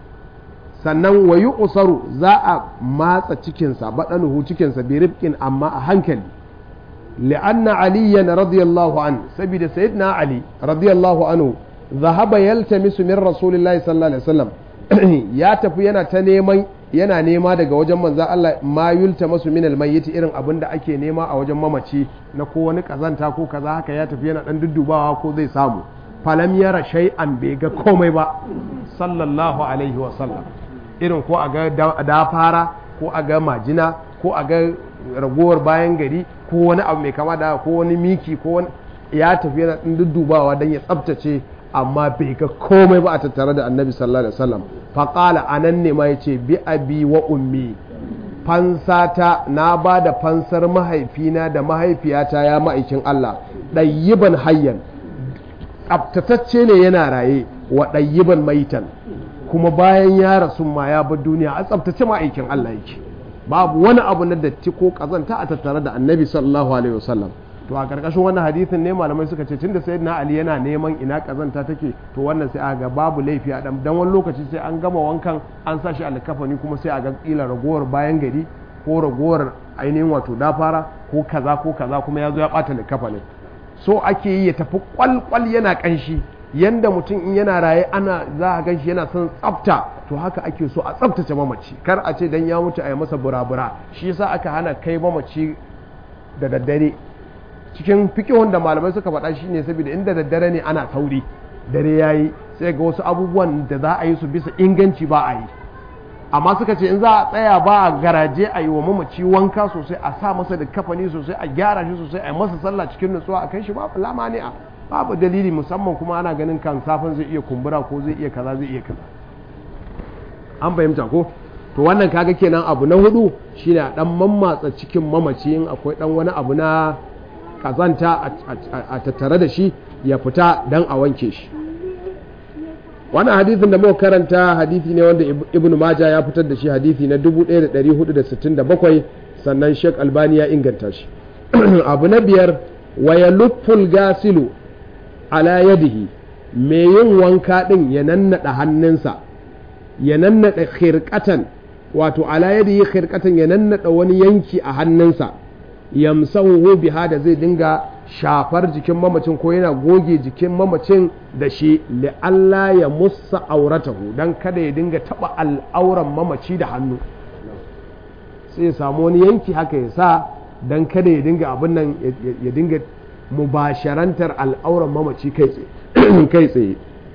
S1: sannan wa yu'saru za a matsa cikinsa badanuhu cikinsa bi rifqin amma a hankali li'anna aliyan radiyallahu an saboda sayyidina ali radiyallahu anhu zahaba yaltamisu min rasulillahi sallallahu alaihi wasallam ya tafi yana ta neman yana nema daga wajen manzo Allah ma yultamasu min almayyit irin abin da ake nema a wajen mamaci na ko wani kazanta ko kaza haka ya tafi yana dan duddubawa ko zai samu falam yara shay'an bai ga komai ba sallallahu alaihi wasallam irin ko a ga da fara ko a ga majina ko a ga ragowar bayan gari ko wani abu mai kama da ko wani miki ko wani ya tafi yana dan duddubawa dan ya tsaftace amma bai ga komai ba a tattare da annabi sallallahu alaihi wasallam faƙala a nan ne ma ya ce bi abi wa ummi fansata na ba da fansar mahaifina da mahaifiyata ya ma'aikin Allah ɗayyiban hayyan tsaftatacce ne yana raye wa ɗayyiban maitan kuma bayan ya rasu ma ya bar duniya a tsaftace ma'aikin Allah yake babu wani abu na datti ko ƙazanta a tattare da annabi sallallahu alaihi wasallam to a ƙarƙashin wannan hadisin ne malamai suka ce tunda sayyidina ali yana neman ina kazanta take to wannan sai aga babu laifi a dan wani lokaci sai an gama wankan an sa shi alkafani kuma sai a ga kila ragowar bayan gari ko ragowar ainihin wato dafara ko kaza ko kaza kuma ya zo ya bata alkafanin so ake yi ya tafi kwalkwal yana kanshi yanda mutum in yana raye ana za a ganshi yana son tsafta to haka ake so a tsaftace mamaci kar a ce dan ya mutu a yi masa burabura shi yasa aka hana kai mamaci da daddare cikin fikihun da malamai suka faɗa shi ne saboda inda daddare ne ana sauri dare ya yi sai ga wasu abubuwan da za a yi su bisa inganci ba a yi amma suka ce in za a tsaya ba a garaje a yi wa mamaci wanka sosai a sa masa da kafani sosai a gyara shi sosai a yi masa sallah cikin nutsuwa a kai shi babu lamani a babu dalili musamman kuma ana ganin kan safin zai iya kumbura ko zai iya kaza zai iya kaza an fahimta ko to wannan kaga kenan abu na hudu shine a dan mammatsa cikin mamaci in akwai dan wani abu na kazanta a tattare da shi ya fita don a wanke shi wannan hadithin da muka karanta hadithi ne wanda ibn maja ya fitar da shi hadithi na 1467 sannan sheikh albani ya inganta shi abu na biyar waya lufful gasilu ala yadihi mai yin wanka din ya nannada hannunsa ya nannada khirqatan wato ala yadihi khirqatan ya nannada wani yanki a hannunsa yamsahu biha da zai dinga shafar jikin mamacin ko yana goge jikin mamacin da shi Allah ya musa auratahu dan kada ya dinga taba al'auran mamaci da hannu sai ya samu wani yanki haka ya sa dan kada ya dinga abin nan ya dinga mubasharantar al'auran mamaci kai tsaye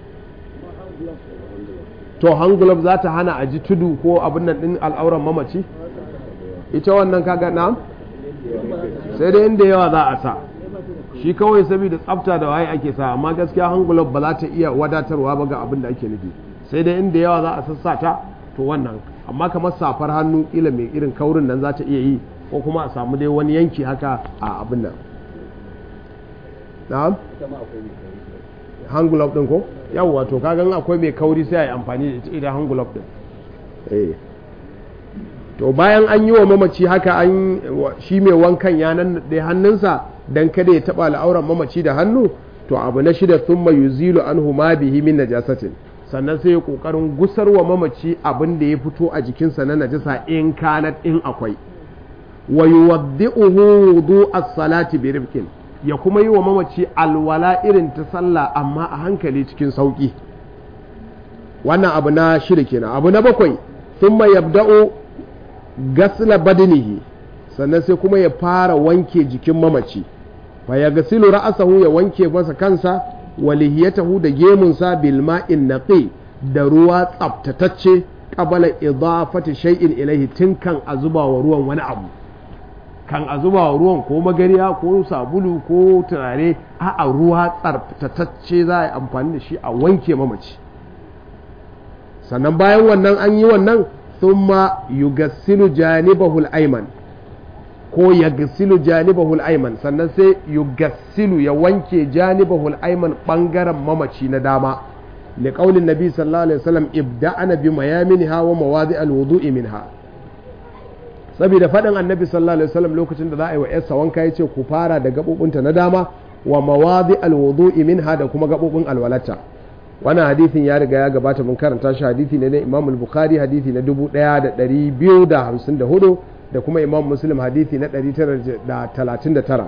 S1: to hangulab za ta hana a ji tudu ko abin nan din al'auran mamaci ita wannan kaga na sai dai inda yawa za a sa shi kawai saboda tsafta da waye ake sa amma gaskiya hangulab ba za ta iya wadatarwa ba ga abin da ake nufi sai dai inda yawa za a sassa ta to wannan amma kamar safar hannu ila mai irin kaurin nan za ta iya yi ko kuma a samu dai wani yanki haka a abin nan na'am hangulab din ko yawwa to kagan akwai mai kauri sai a yi amfani da ita hangulab din eh to bayan an yi wa mamaci haka an shi mai wankan ya nan da hannunsa dan kada ya taba al'auran mamaci da hannu to abu na shida thumma yuzilu anhu ma bihi min najasatin sannan sai ya kokarin gusar wa mamaci abin da ya fito a jikinsa na najasa in kanat in akwai wa yuwaddi'uhu wudu as-salati bi rifqin ya kuma yi wa mamaci alwala irin ta sallah amma a hankali cikin sauki wannan abu na shida kenan abu na bakwai thumma yabda'u gasla badinihi sannan sai kuma ya fara wanke jikin mamaci fa ya gasilu ra'asahu ya wanke masa kansa wa lihiyatahu da gemunsa bil ma'in naqi da ruwa tsaftatacce qabala idafati shay'in ilaihi tun kan a zuba wa ruwan wani abu kan a zuba wa ruwan ko magariya ko sabulu ko turare a ruwa tsaftatacce za a yi amfani da shi a wanke mamaci sannan bayan wannan an yi wannan thumma yugassilu janibahul ayman ko yaghsilu janibahul ayman sannan sai yugassilu ya wanke janibahul ayman bangaren mamaci na dama لقول النبي صلى الله عليه وسلم ابدأنا بميامنها ومواضع الوضوء منها saboda faɗin annabi sallallahu alaihi wasallam lokacin da za a yi wa yarsa wanka ya ce ku fara da gaɓoɓinta na dama wa mawadi alwudu'i minha da kuma gaɓoɓin alwalata wannan hadithin ya riga ya gabata mun karanta shi hadithi ne na imam al-bukhari hadithi na 1254 da kuma imam muslim hadithi na 939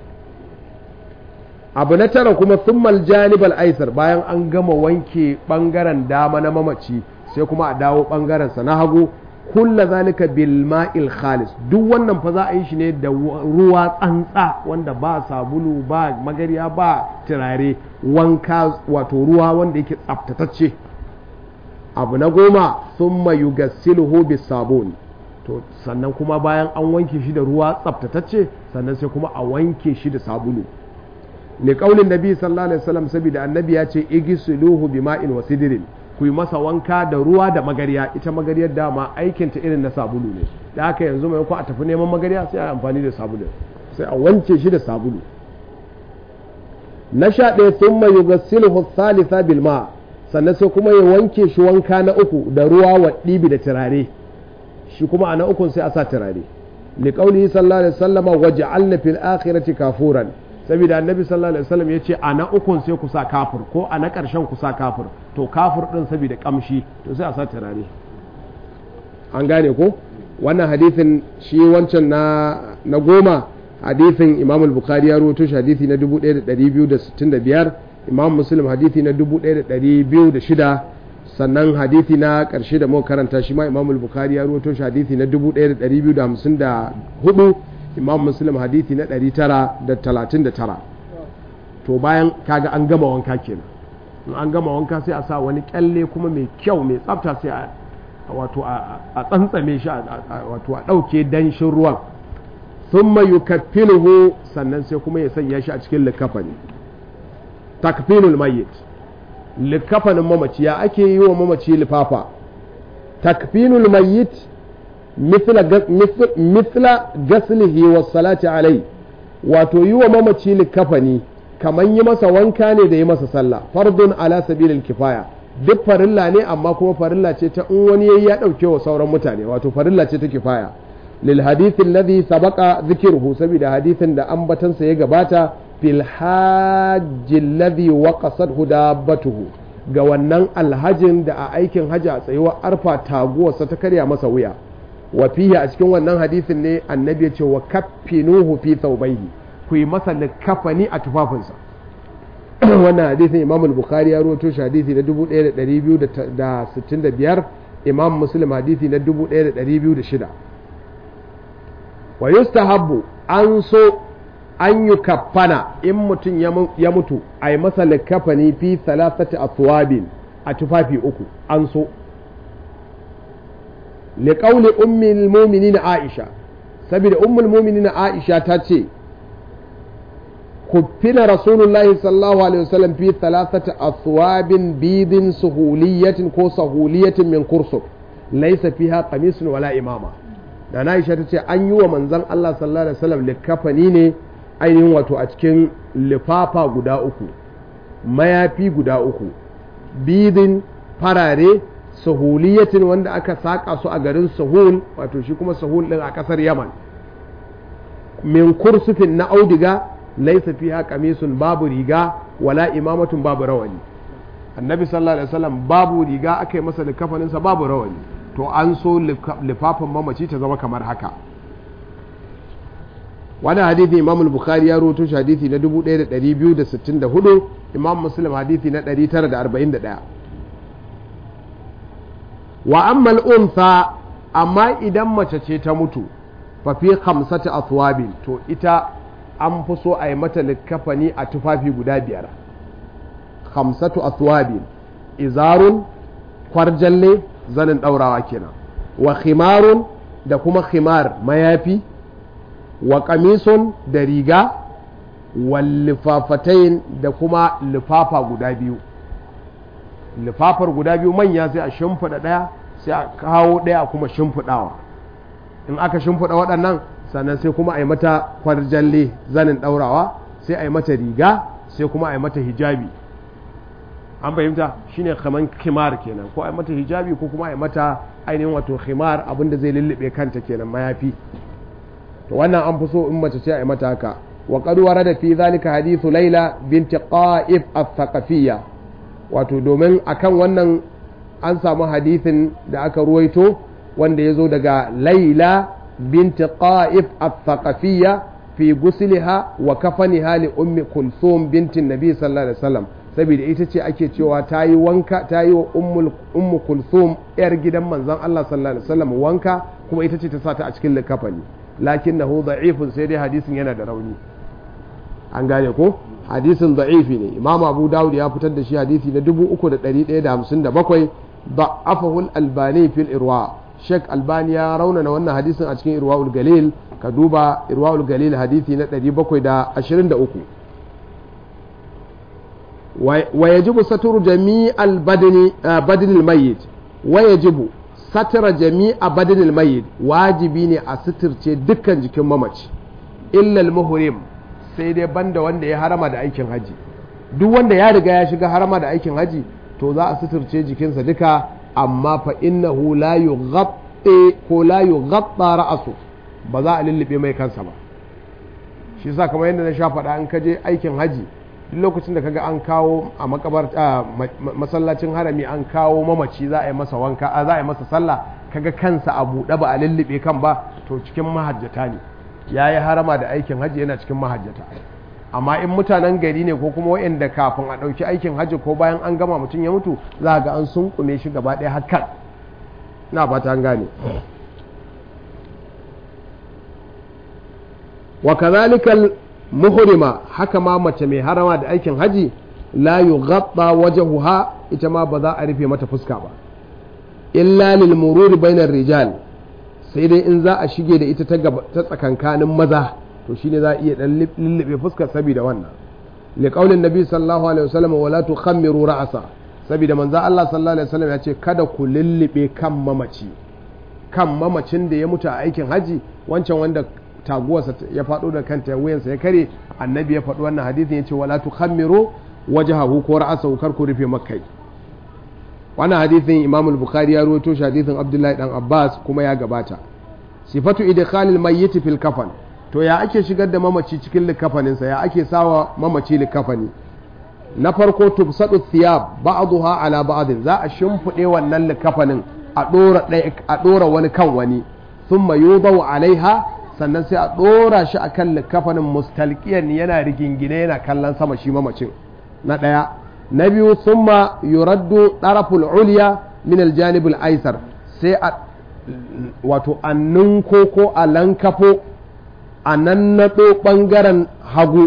S1: abu na tara kuma summal janibal aisar bayan an gama wanke bangaren dama na mamaci sai kuma a dawo bangaren sa na hagu kulla zalika bil ma'il khalis duk wannan fa za a yi shi ne da ruwa tsantsa wanda ba sabulu ba magariya ba turare wanka wato ruwa wanda yake tsaftatacce abu na goma thumma yugassiluhu bis sabun to sannan kuma bayan an wanke shi da ruwa tsaftatacce sannan sai kuma a wanke shi da sabulu li qaulin nabi sallallahu alaihi wasallam saboda annabi ya ce igsiluhu bima'in wa sidrin ku yi masa wanka da ruwa da magariya ita magariyar dama aikinta irin na sabulu ne da haka yanzu mai ko a tafi neman magariya sai a amfani da sabulu sai a wanke shi da sabulu na sha ɗaya sun mai yugassiluhu thalitha bil ma sannan sai kuma ya wanke shi wanka na uku da ruwa wa ɗibi da turare shi kuma a na ukun sai a sa turare li qaulihi sallallahu alaihi wasallam waj'alna fil akhirati kafuran saboda annabi sallallahu alaihi wasallam yace a na ukun sai ku sa kafir ko a na ƙarshen ku sa kafir to kafir din saboda kamshi to sai a sa turare an gane ko wannan hadithin shi wancan na na goma hadithin imam al-bukhari ya rawaito shi hadithi na 1265 imam muslim hadithi na 1206 sannan hadithi na ƙarshe da muka karanta shi ma imam al-bukhari ya rawaito shi hadithi na 1254 imam muslim hadithi na 939 to bayan kaga an gama wanka kenan in an gama wanka sai a sa wani kyalle kuma mai kyau mai tsafta sai a wato a tsantsame shi wato a ɗauke danshin ruwan thumma yukaffinuhu sannan sai kuma ya sanya shi a cikin likafani takfinul mayyit likafanin mamaci ya ake yi wa mamaci lifafa takfinul mayyit mithla gaslihi was salati alai wato yi wa mamaci likafani kamar yi masa wanka ne da yi masa sallah fardun ala sabilil kifaya duk farilla ne amma kuma farilla ce ta in wani yayi ya dauke wa sauran mutane wato farilla ce ta kifaya lil hadith alladhi sabaqa dhikruhu saboda hadithin da ambatansa ya gabata fil hajj alladhi waqasathu dabbatuhu ga wannan alhajin da a aikin haji a tsayuwar arfa taguwarsa ta karya masa wuya wa fihi a cikin wannan hadisin ne annabi ya ce wa kaffinuhu fi thawbayhi ku yi masa likafani a tufafinsa wannan hadisin imam al-bukhari ya rawaito shi hadisi na 1265 imam muslim hadisi na 1206 wa yustahabbu an so an yi kafana in mutum ya mutu a yi masa likafani fi thalathati athwabin a tufafi uku an so liƙauli ummul muminin aisha saboda ummul muminin aisha ta ce kuffina rasulullahi sallallahu alaihi wasallam fi thalathati athwabin bidin suhuliyatin ko sahuliyatin min kursuk laysa fiha qamisun wala imama da na aisha ta ce an yi wa manzon Allah sallallahu alaihi wasallam likafani ne ainihin wato a cikin lifafa guda uku mayafi guda uku bidin farare sahuliyatin wanda aka saƙa su a garin sahul wato shi kuma sahul ɗin a ƙasar yaman min kursufin na audiga laisa fiha qamisun babu riga wala imamatun babu rawani annabi sallallahu alaihi wasallam babu riga aka yi masa likafaninsa babu rawani to an so lifafin mamaci ta zama kamar haka wani hadithi imam bukhari ya rawaito shi hadithi na 1264 imam muslim hadithi na 941 wa ammal untha amma idan mace ce ta mutu fa fi khamsati athwabin to ita an fi so a yi mata likafani a tufafi guda biyar khamsatu athwabin izarun kwarjalle zanin ɗaurawa kenan wa khimarun da kuma khimar mayafi wa kamisun da riga wa lifafatain da kuma lifafa guda biyu lifafar guda biyu manya sai a shimfiɗa ɗaya sai a kawo ɗaya kuma shimfiɗawa in aka shimfiɗa waɗannan sannan sai kuma a yi mata kwarjalle zanin ɗaurawa sai a yi mata riga sai kuma a yi mata hijabi an fahimta shine kaman khimar kenan ko a yi mata hijabi ko kuma a yi mata ainihin wato khimar abinda zai lullube kanta kenan mayafi to wannan an fi so in mace ce a yi mata haka wa qad warada fi zalika hadithu laila binti qa'if al-thaqafiyya wato domin akan wannan an samu hadithin da aka ruwaito wanda ya zo daga laila binti qa'if al-thaqafiyya fi gusliha wa kafaniha li ummi kulthum bintin nabi sallallahu alaihi wasallam saboda ita ce ake cewa ta yi wanka ta yi wa ummu kulthum yar gidan manzon Allah sallallahu alaihi wasallam wanka kuma ita ce ta sa ta a cikin likafani lakinnahu da'ifun sai dai hadisin yana da rauni an gane ko hadisin da'ifi ne imam abu dawud ya fitar da shi hadisi na 3157 da'afahu al-albani fil irwa sheikh albani ya raunana wannan hadisin a cikin irwaul galil ka duba irwaul galil hadisi na 723 wa yajibu saturu jami'al badani badanil mayyit wa yajibu satara jami'a badanil mayyit wajibi ne a suturce dukkan jikin mamaci illa al-muhrim sai dai banda wanda ya harama da aikin haji duk wanda ya riga ya shiga harama da aikin haji to za a suturce jikinsa duka amma fa innahu la yughatti ko la yughatta ra'su ba za a lullube mai kansa ba shi yasa kamar yadda na sha faɗa in ka je aikin haji duk lokacin da kaga an kawo a makabar masallacin harami an kawo mamaci za a yi masa wanka za a yi masa sallah kaga kansa a buɗe ba a lullube kan ba to cikin mahajjata ne ya yi harama da aikin hajji yana cikin mahajjata amma in mutanen gari ne ko kuma waɗanda kafin a ɗauki aikin hajji ko bayan an gama mutum ya mutu za ga an sunkume shi gaba ɗaya hakan na fata an gane wa kazalikal muhrima haka ma mace mai harama da aikin haji la yughatta wajhuha ita ma ba za a rufe mata fuska ba illa lil mururi bainar rijal sai dai in za a shige da ita ta tsakankanin maza to shine za a iya dan lullube fuskar saboda wannan liqaulin nabi sallallahu alaihi wasallam wala tukhammiru ra'sa saboda manzo Allah sallallahu alaihi wasallam ya ce kada ku lullube kan mamaci kan mamacin da ya mutu a aikin haji wancan wanda taguwarsa ya faɗo da kanta wuyansa ya kare annabi ya faɗi wannan hadisin ya ce wala tukhammiru wajhahu ko ra'sahu kar ku rufe makai wannan hadisin imam al-bukhari ya rawaito shi hadisin abdullahi dan abbas kuma ya gabata sifatu idkhalil mayyit fil kafan to ya ake shigar da mamaci cikin likafanin sa ya ake sawa mamaci likafani na farko tubsadu thiyab ba'daha ala ba'd za a shimfide wannan likafanin a dora a dora wani kan wani thumma yudau alaiha sannan sai a dora shi akan likafanin mustalqiyan yana rigingine yana kallon sama shi mamacin na daya na biyu summa yuraddu ɗaraful uliya min aljanibul aisar sai a wato a ninko ko a lankafo a nannaɗo ɓangaren hagu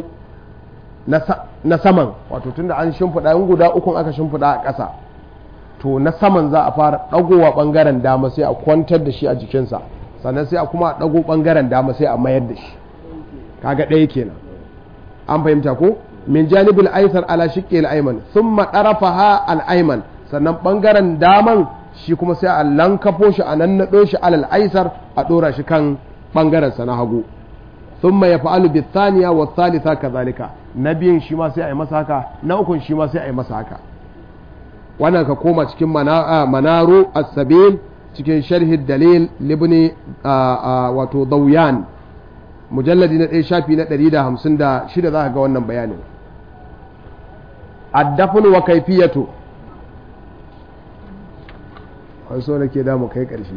S1: na saman wato tunda an shimfiɗa in guda ukun aka shimfiɗa a ƙasa to na saman za a fara ɗagowa ɓangaren dama sai a kwantar da shi a jikinsa sannan sai a kuma a ɗago ɓangaren dama sai a mayar da shi kaga ɗaya kenan an fahimta ko min janibul aisar ala shiqqi al-ayman thumma tarafaha al-ayman sannan bangaren daman shi kuma sai a lankafo shi a nannado shi alal aisar a dora shi kan bangaren sa na hagu thumma yaf'alu bi thaniya wa thalitha kadhalika na biyun shi ma sai a yi masa haka na ukun shi ma sai a yi masa haka wannan ka koma cikin manaru as-sabil cikin sharhi dalil libni wato dawyan mujalladi na ɗaya shafi na ɗari da hamsin da shida za ka ga wannan bayanin addafin wa kaifiyatu an so da ke damu kai ƙarshe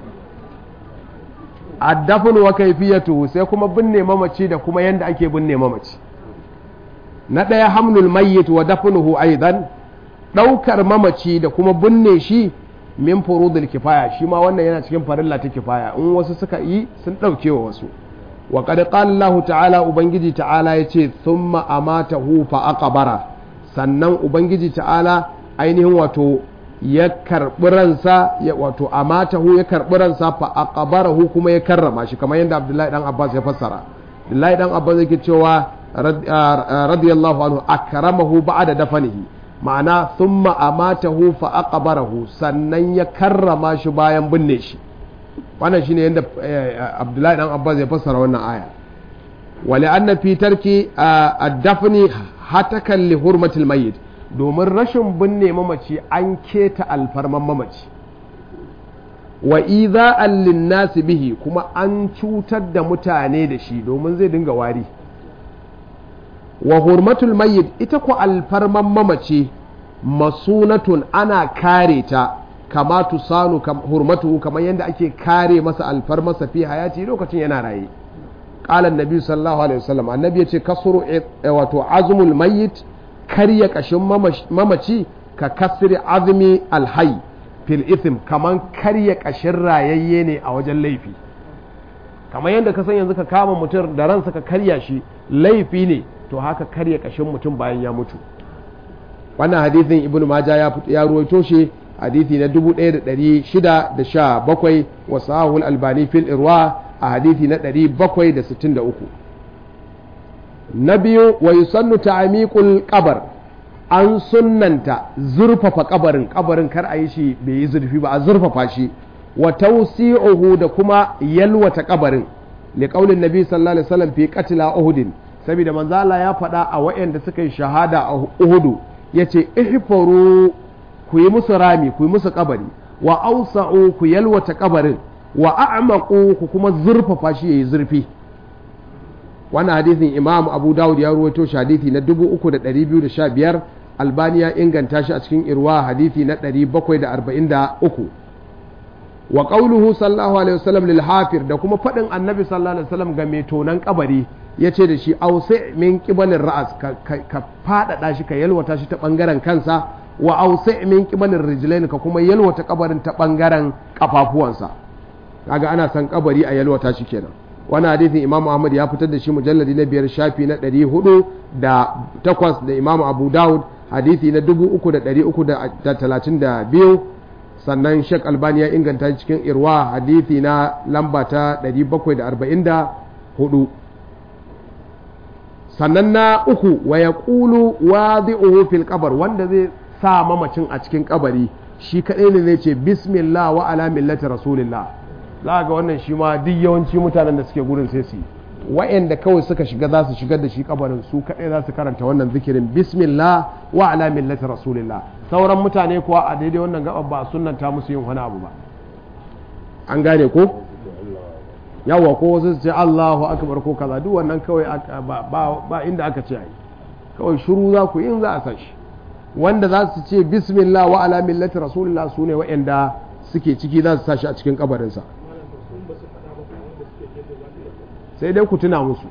S1: addafin wa kaifiyatu sai kuma binne mamaci da kuma yanda ake binne mamaci na ɗaya hamlul mayyit wa dafnuhu aidan ɗaukar mamaci da kuma binne shi min furudul kifaya shi ma wannan yana cikin farilla ta kifaya in wasu suka yi sun ɗauke wa wasu wa qad qala Allah ta'ala ubangiji ta'ala yace thumma amatahu fa aqbara sannan ubangiji ta'ala ainihin wato ya karɓi ransa ya wato amatahu ya karɓi ransa fa aqbarahu kuma ya karrama shi kamar yadda Abdullahi dan Abbas ya fassara Abdullahi dan Abbas yake cewa radiyallahu anhu akramahu ba'da dafanihi ma'ana thumma amatahu fa aqbarahu sannan ya karrama shi bayan binne shi wannan shine yadda Abdullahi dan Abbas ya fassara wannan aya wali anna fi tarki ad-dafni hatakan li hurmatil mayyit domin rashin binne mamaci an keta alfarman mamaci wa iza'an linnasi bihi kuma an cutar da mutane da shi domin zai dinga wari wa hurmatul mayyit ita ku alfarman mamaci masunatun ana kare ta kama tusanu hurmatu kamar yadda ake kare masa alfarmasa fi hayati lokacin yana raye qala annabi sallallahu alaihi wasallam annabi yace kasru wato azmul mayyit karya kashin mamaci ka kasri azmi alhayy fil ithm kaman karya kashin rayayye ne a wajen laifi kamar yadda ka san yanzu ka kama mutum da ransa ka karya shi laifi ne to haka karya kashin mutum bayan ya mutu wannan hadithin ibnu majah ya ya ruwaito shi hadithi na 1617 wa sahul albani fil irwa a hadithi na 763 na biyu wa yusannu ta'miqul qabr an sunnanta zurfafa kabarin kabarin kar a yi shi bai yi zurfi ba a zurfafa shi wa tawsi'uhu da kuma yalwata kabarin li qaulin nabi sallallahu alaihi wasallam fi qatla uhudin saboda manzo Allah ya faɗa a wayanda suka yi shahada a uhudu yace ihfaru ku yi musu rami ku yi musu kabari wa ausa'u ku yalwata kabarin wa a'maqu ku kuma zurfafa shi yayi zurfi wannan hadisin imam abu dawud ya ruwaito shi hadisi na 3215 albani ya inganta shi a cikin irwa hadisi na 743 wa qawluhu sallallahu alaihi wasallam lil hafir da kuma fadin annabi sallallahu alaihi wasallam ga mai tonan kabari yace da shi ausi min qibalin ra'as ka fadada shi ka yalwata shi ta bangaren kansa wa ausi min qibalin rijlain ka kuma yalwata kabarin ta bangaren kafafuwansa kaga ana san kabari a yalwata shi kenan wani hadithin imamu ahmad ya fitar da shi mujalladi na biyar shafi na ɗari hudu da takwas da imamu abu dawud hadithi na dubu uku da ɗari uku da talatin da biyu sannan shek albani ya inganta cikin irwa hadithi na lamba ta ɗari bakwai da arba'in da hudu sannan na uku wa ya ƙulu wa fil kabar wanda zai sa mamacin a cikin kabari shi kaɗai ne zai ce bismillah wa ala millati rasulillah za ga wannan shi ma duk yawanci mutanen da suke gurin sai su yi wa'anda kawai suka shiga za su shigar da shi kabarin su kaɗai za su karanta wannan zikirin bismillah wa ala millati rasulillah sauran mutane kuwa a daidai wannan gaba ba sunnanta musu yin wani abu ba an gane ko yawa ko wasu su ce Allahu akbar ko kaza duk wannan kawai ba inda aka ce ai kawai shiru za ku yin za a san shi wanda za su ce bismillah wa ala millati rasulillah su ne wa'anda suke ciki za su sa shi a cikin kabarinsa sai dai ku tuna musu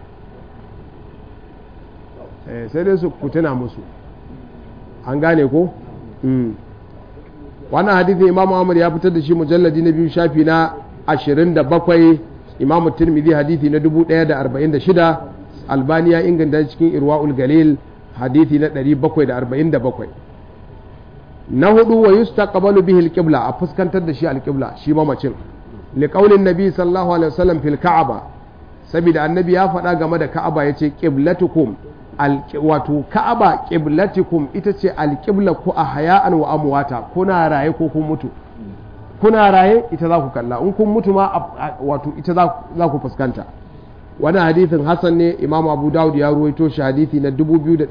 S1: sai dai su ku tuna musu an gane ko wannan hadithi imam Muhammad ya fitar da shi mujalladi na biyu shafi na 27 imam tirmidhi hadithi na 1046 albani ya inganta cikin irwaul galil hadithi na 747 na hudu wa yustaqbalu bihi alqibla a fuskantar da shi alqibla shi mamacin liqaulin nabi sallallahu alaihi wasallam fil ka'aba saboda annabi ya faɗa game da ka'aba yace qiblatukum wato ka'aba qiblatukum ita ce alqibla ku a haya'an wa amwata kuna raye ko kun mutu kuna raye ita za ku kalla in kun mutu ma wato ita za ku fuskanta wani hadithin hasan ne imam abu dawud ya ruwaito shi hadithi na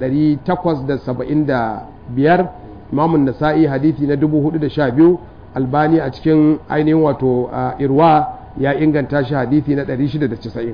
S1: 2875 imam nasa'i hadithi na 412 albani a cikin ainihin wato irwa ya inganta shi hadithi na 690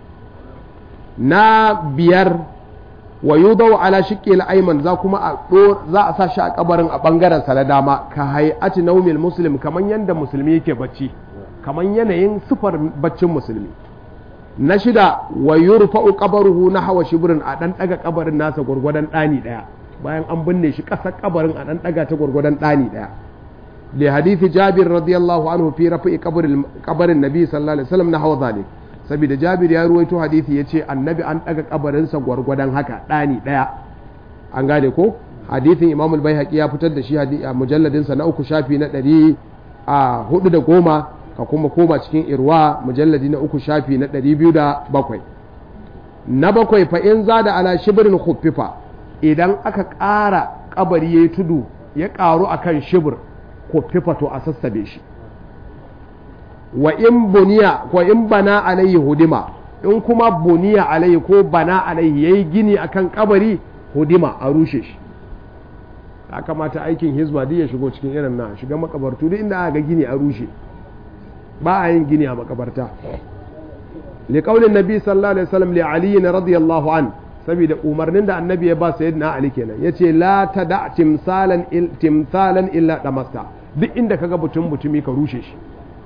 S1: na biyar wa yudau ala shiqqi al-ayman za kuma a za a sa shi a kabarin a bangaren sa na dama ka hay'ati naumil muslim kaman yanda musulmi yake bacci kaman yanayin sifar baccin musulmi na shida wa yurfa'u qabruhu nahwa shibrin a dan daga kabarin nasa gurgurdan dani daya bayan an binne shi kasar kabarin a dan daga ta gurgurdan dani daya li hadithi jabir radiyallahu anhu fi rafi'i qabrin qabrin nabi sallallahu alaihi wasallam nahwa zalik saboda jabir ya ruwaito hadisi yace annabi an daga kabarin sa gurgurdan haka dani daya an gane ko hadithin imam al-baihaqi ya fitar da shi a mujalladin sa na uku shafi na ɗari a hudu da goma ka kuma koma cikin irwa mujalladi na uku shafi na ɗari biyu da bakwai na bakwai fa in za da ala shibirin khuffifa idan aka ƙara kabari ya yi tudu ya ƙaru akan shibir khuffifa to a sassabe shi wa in buniya ko in bana alayhi hudima in kuma buniya alayhi ko bana alayhi yayi gini akan kabari hudima a rushe shi ya kamata aikin hizba duk ya shigo cikin irin na shiga makabartu duk inda aka ga gini a rushe ba a yin gini a makabarta li qaulin nabi sallallahu alaihi wasallam li ali radiyallahu an saboda umarnin da annabi ya ba sayyidina ali kenan yace la tada timsalan timsalan illa damasta duk inda kaga butun butumi ka rushe shi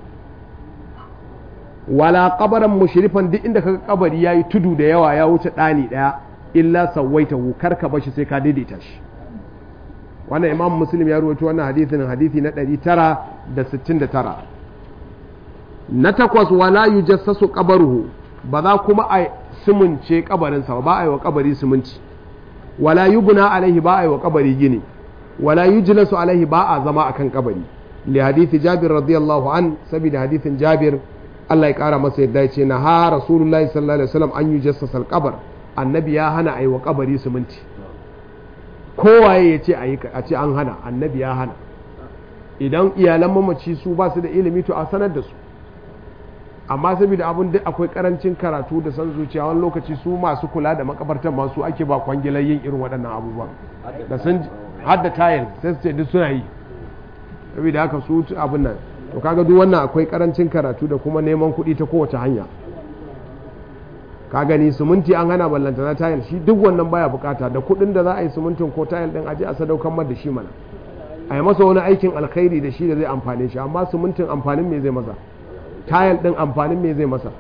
S1: wala kabaran mushrifan duk inda kaga kabari yayi tudu da yawa ya wuce dani daya illa sawaitahu karka bashi sai ka daidaita shi wannan imam muslim ya rawaito wannan hadisin hadisi na 969 na takwas wala yujassasu qabaruhu ba za kuma a simunce kabarinsa ba a yi wa kabari siminci wala yubna alaihi ba a yi wa kabari gini wala yujlasu alaihi ba a zama akan kabari li hadisi jabir radiyallahu an saboda hadisin jabir Allah ya kara masa yadda ya ce na ha rasulullahi sallallahu alaihi wasallam an yi jassasa alƙabar annabi ya hana a yi wa kabari siminti kowaye ya ce a ce an hana annabi ya hana idan iyalan mamaci su ba su da ilimi to a sanar da su amma saboda abin da akwai karancin karatu da san zuciya wani lokaci su masu kula da makabartan masu ake ba kwangilar yin irin waɗannan abubuwan da sun hadda tayar sai su ce duk suna yi saboda haka su abin nan to kaga duk wannan akwai karancin karatu da kuma neman kuɗi ta kowace hanya ka gani suminti an hana ballanta na tayil shi duk wannan baya bukata da kuɗin da za a yi sumintin ko tayil din aje a sadaukar mar da shi mana a yi masa wani aikin alkhairi da shi da zai amfane shi amma sumintin amfanin me zai masa tayil din amfanin me zai masa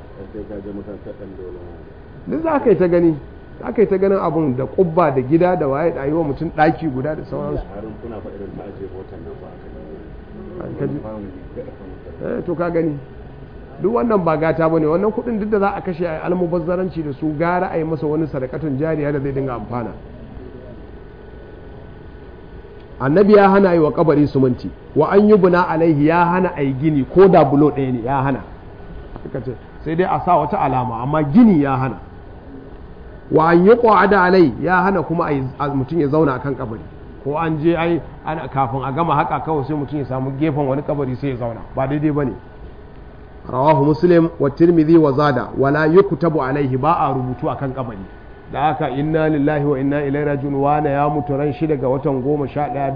S1: duk za ka yi ta gani za ka yi ta ganin abun da kubba da gida da waye da yi wa mutum ɗaki guda da sauransu to ka gani duk wannan ba gata bane wannan kudin duk da za a kashe a almubazzaranci da su gara a yi masa wani sadakatun jariya da zai dinga amfana annabi ya hana yi wa kabari suminti wa an yi buna alaihi ya hana a yi gini ko da bulo ɗaya ne ya hana sai dai a sa wata alama amma gini ya hana wa an yi da alai ya hana kuma mutum ya zauna akan kabari ko an je ai ana kafin a gama haka kawai sai mutum ya samu gefen wani kabari sai ya zauna ba daidai bane rawahu muslim wa tirmidhi wa zada wala yuktabu alaihi ba a rubutu akan kabari da haka inna lillahi wa inna ilaihi rajiun wa na ya mutu ran shi daga watan 11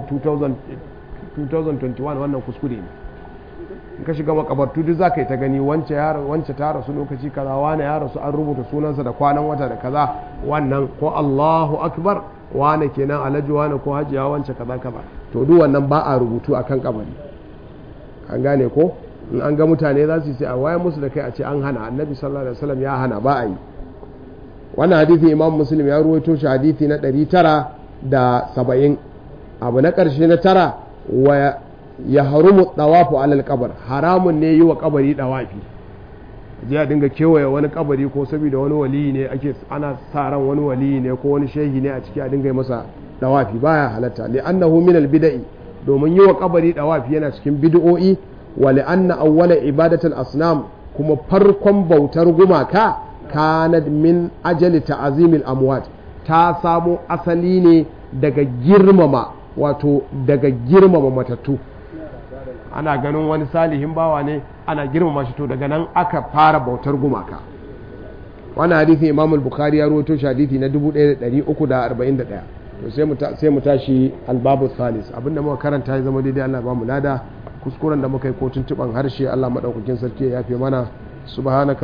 S1: 2021 wannan kuskure ne in ka shiga makabartu duk zaka yi ta gani wance ya wance ta rasu lokaci kaza wani ya rasu an rubuta sunansa da kwanan wata da kaza wannan ko Allahu akbar wane kenan alhaji wane ko hajiya wance kaza kaza to duk wannan ba a rubutu akan kabari an gane ko in an ga mutane za su yi sai a waye musu da kai a ce an hana annabi sallallahu alaihi wasallam ya hana ba a yi wannan hadithi imam muslim ya ruwaito shi hadithi na 970 abu na karshe na tara wa ya harumu dawafu alal kabar haramun ne yi wa kabari dawafi je a dinga kewaye wani kabari ko saboda wani waliyi ne ake ana sa ran wani waliyi ne ko wani shehi ne a ciki a dinga yi masa dawafi baya halatta li annahu min al bid'i domin yi wa kabari dawafi yana cikin bid'o'i wa li anna awwala ibadatul asnam kuma farkon bautar gumaka kanat min ajali ta'zimil amwat ta samo asali ne daga girmama wato daga girmama matattu ana ganin wani salihin bawa ne ana girmama shi to daga nan aka fara bautar gumaka wannan hadithi imam al-bukhari ya rawaito shi hadithi na 1341 to sai mu sai mu tashi al-babu salis abinda muka karanta ya zama daidai Allah ba mu lada kuskuren da muka yi ko tuntuban harshe Allah madaukakin sarki ya yafe mana subhanaka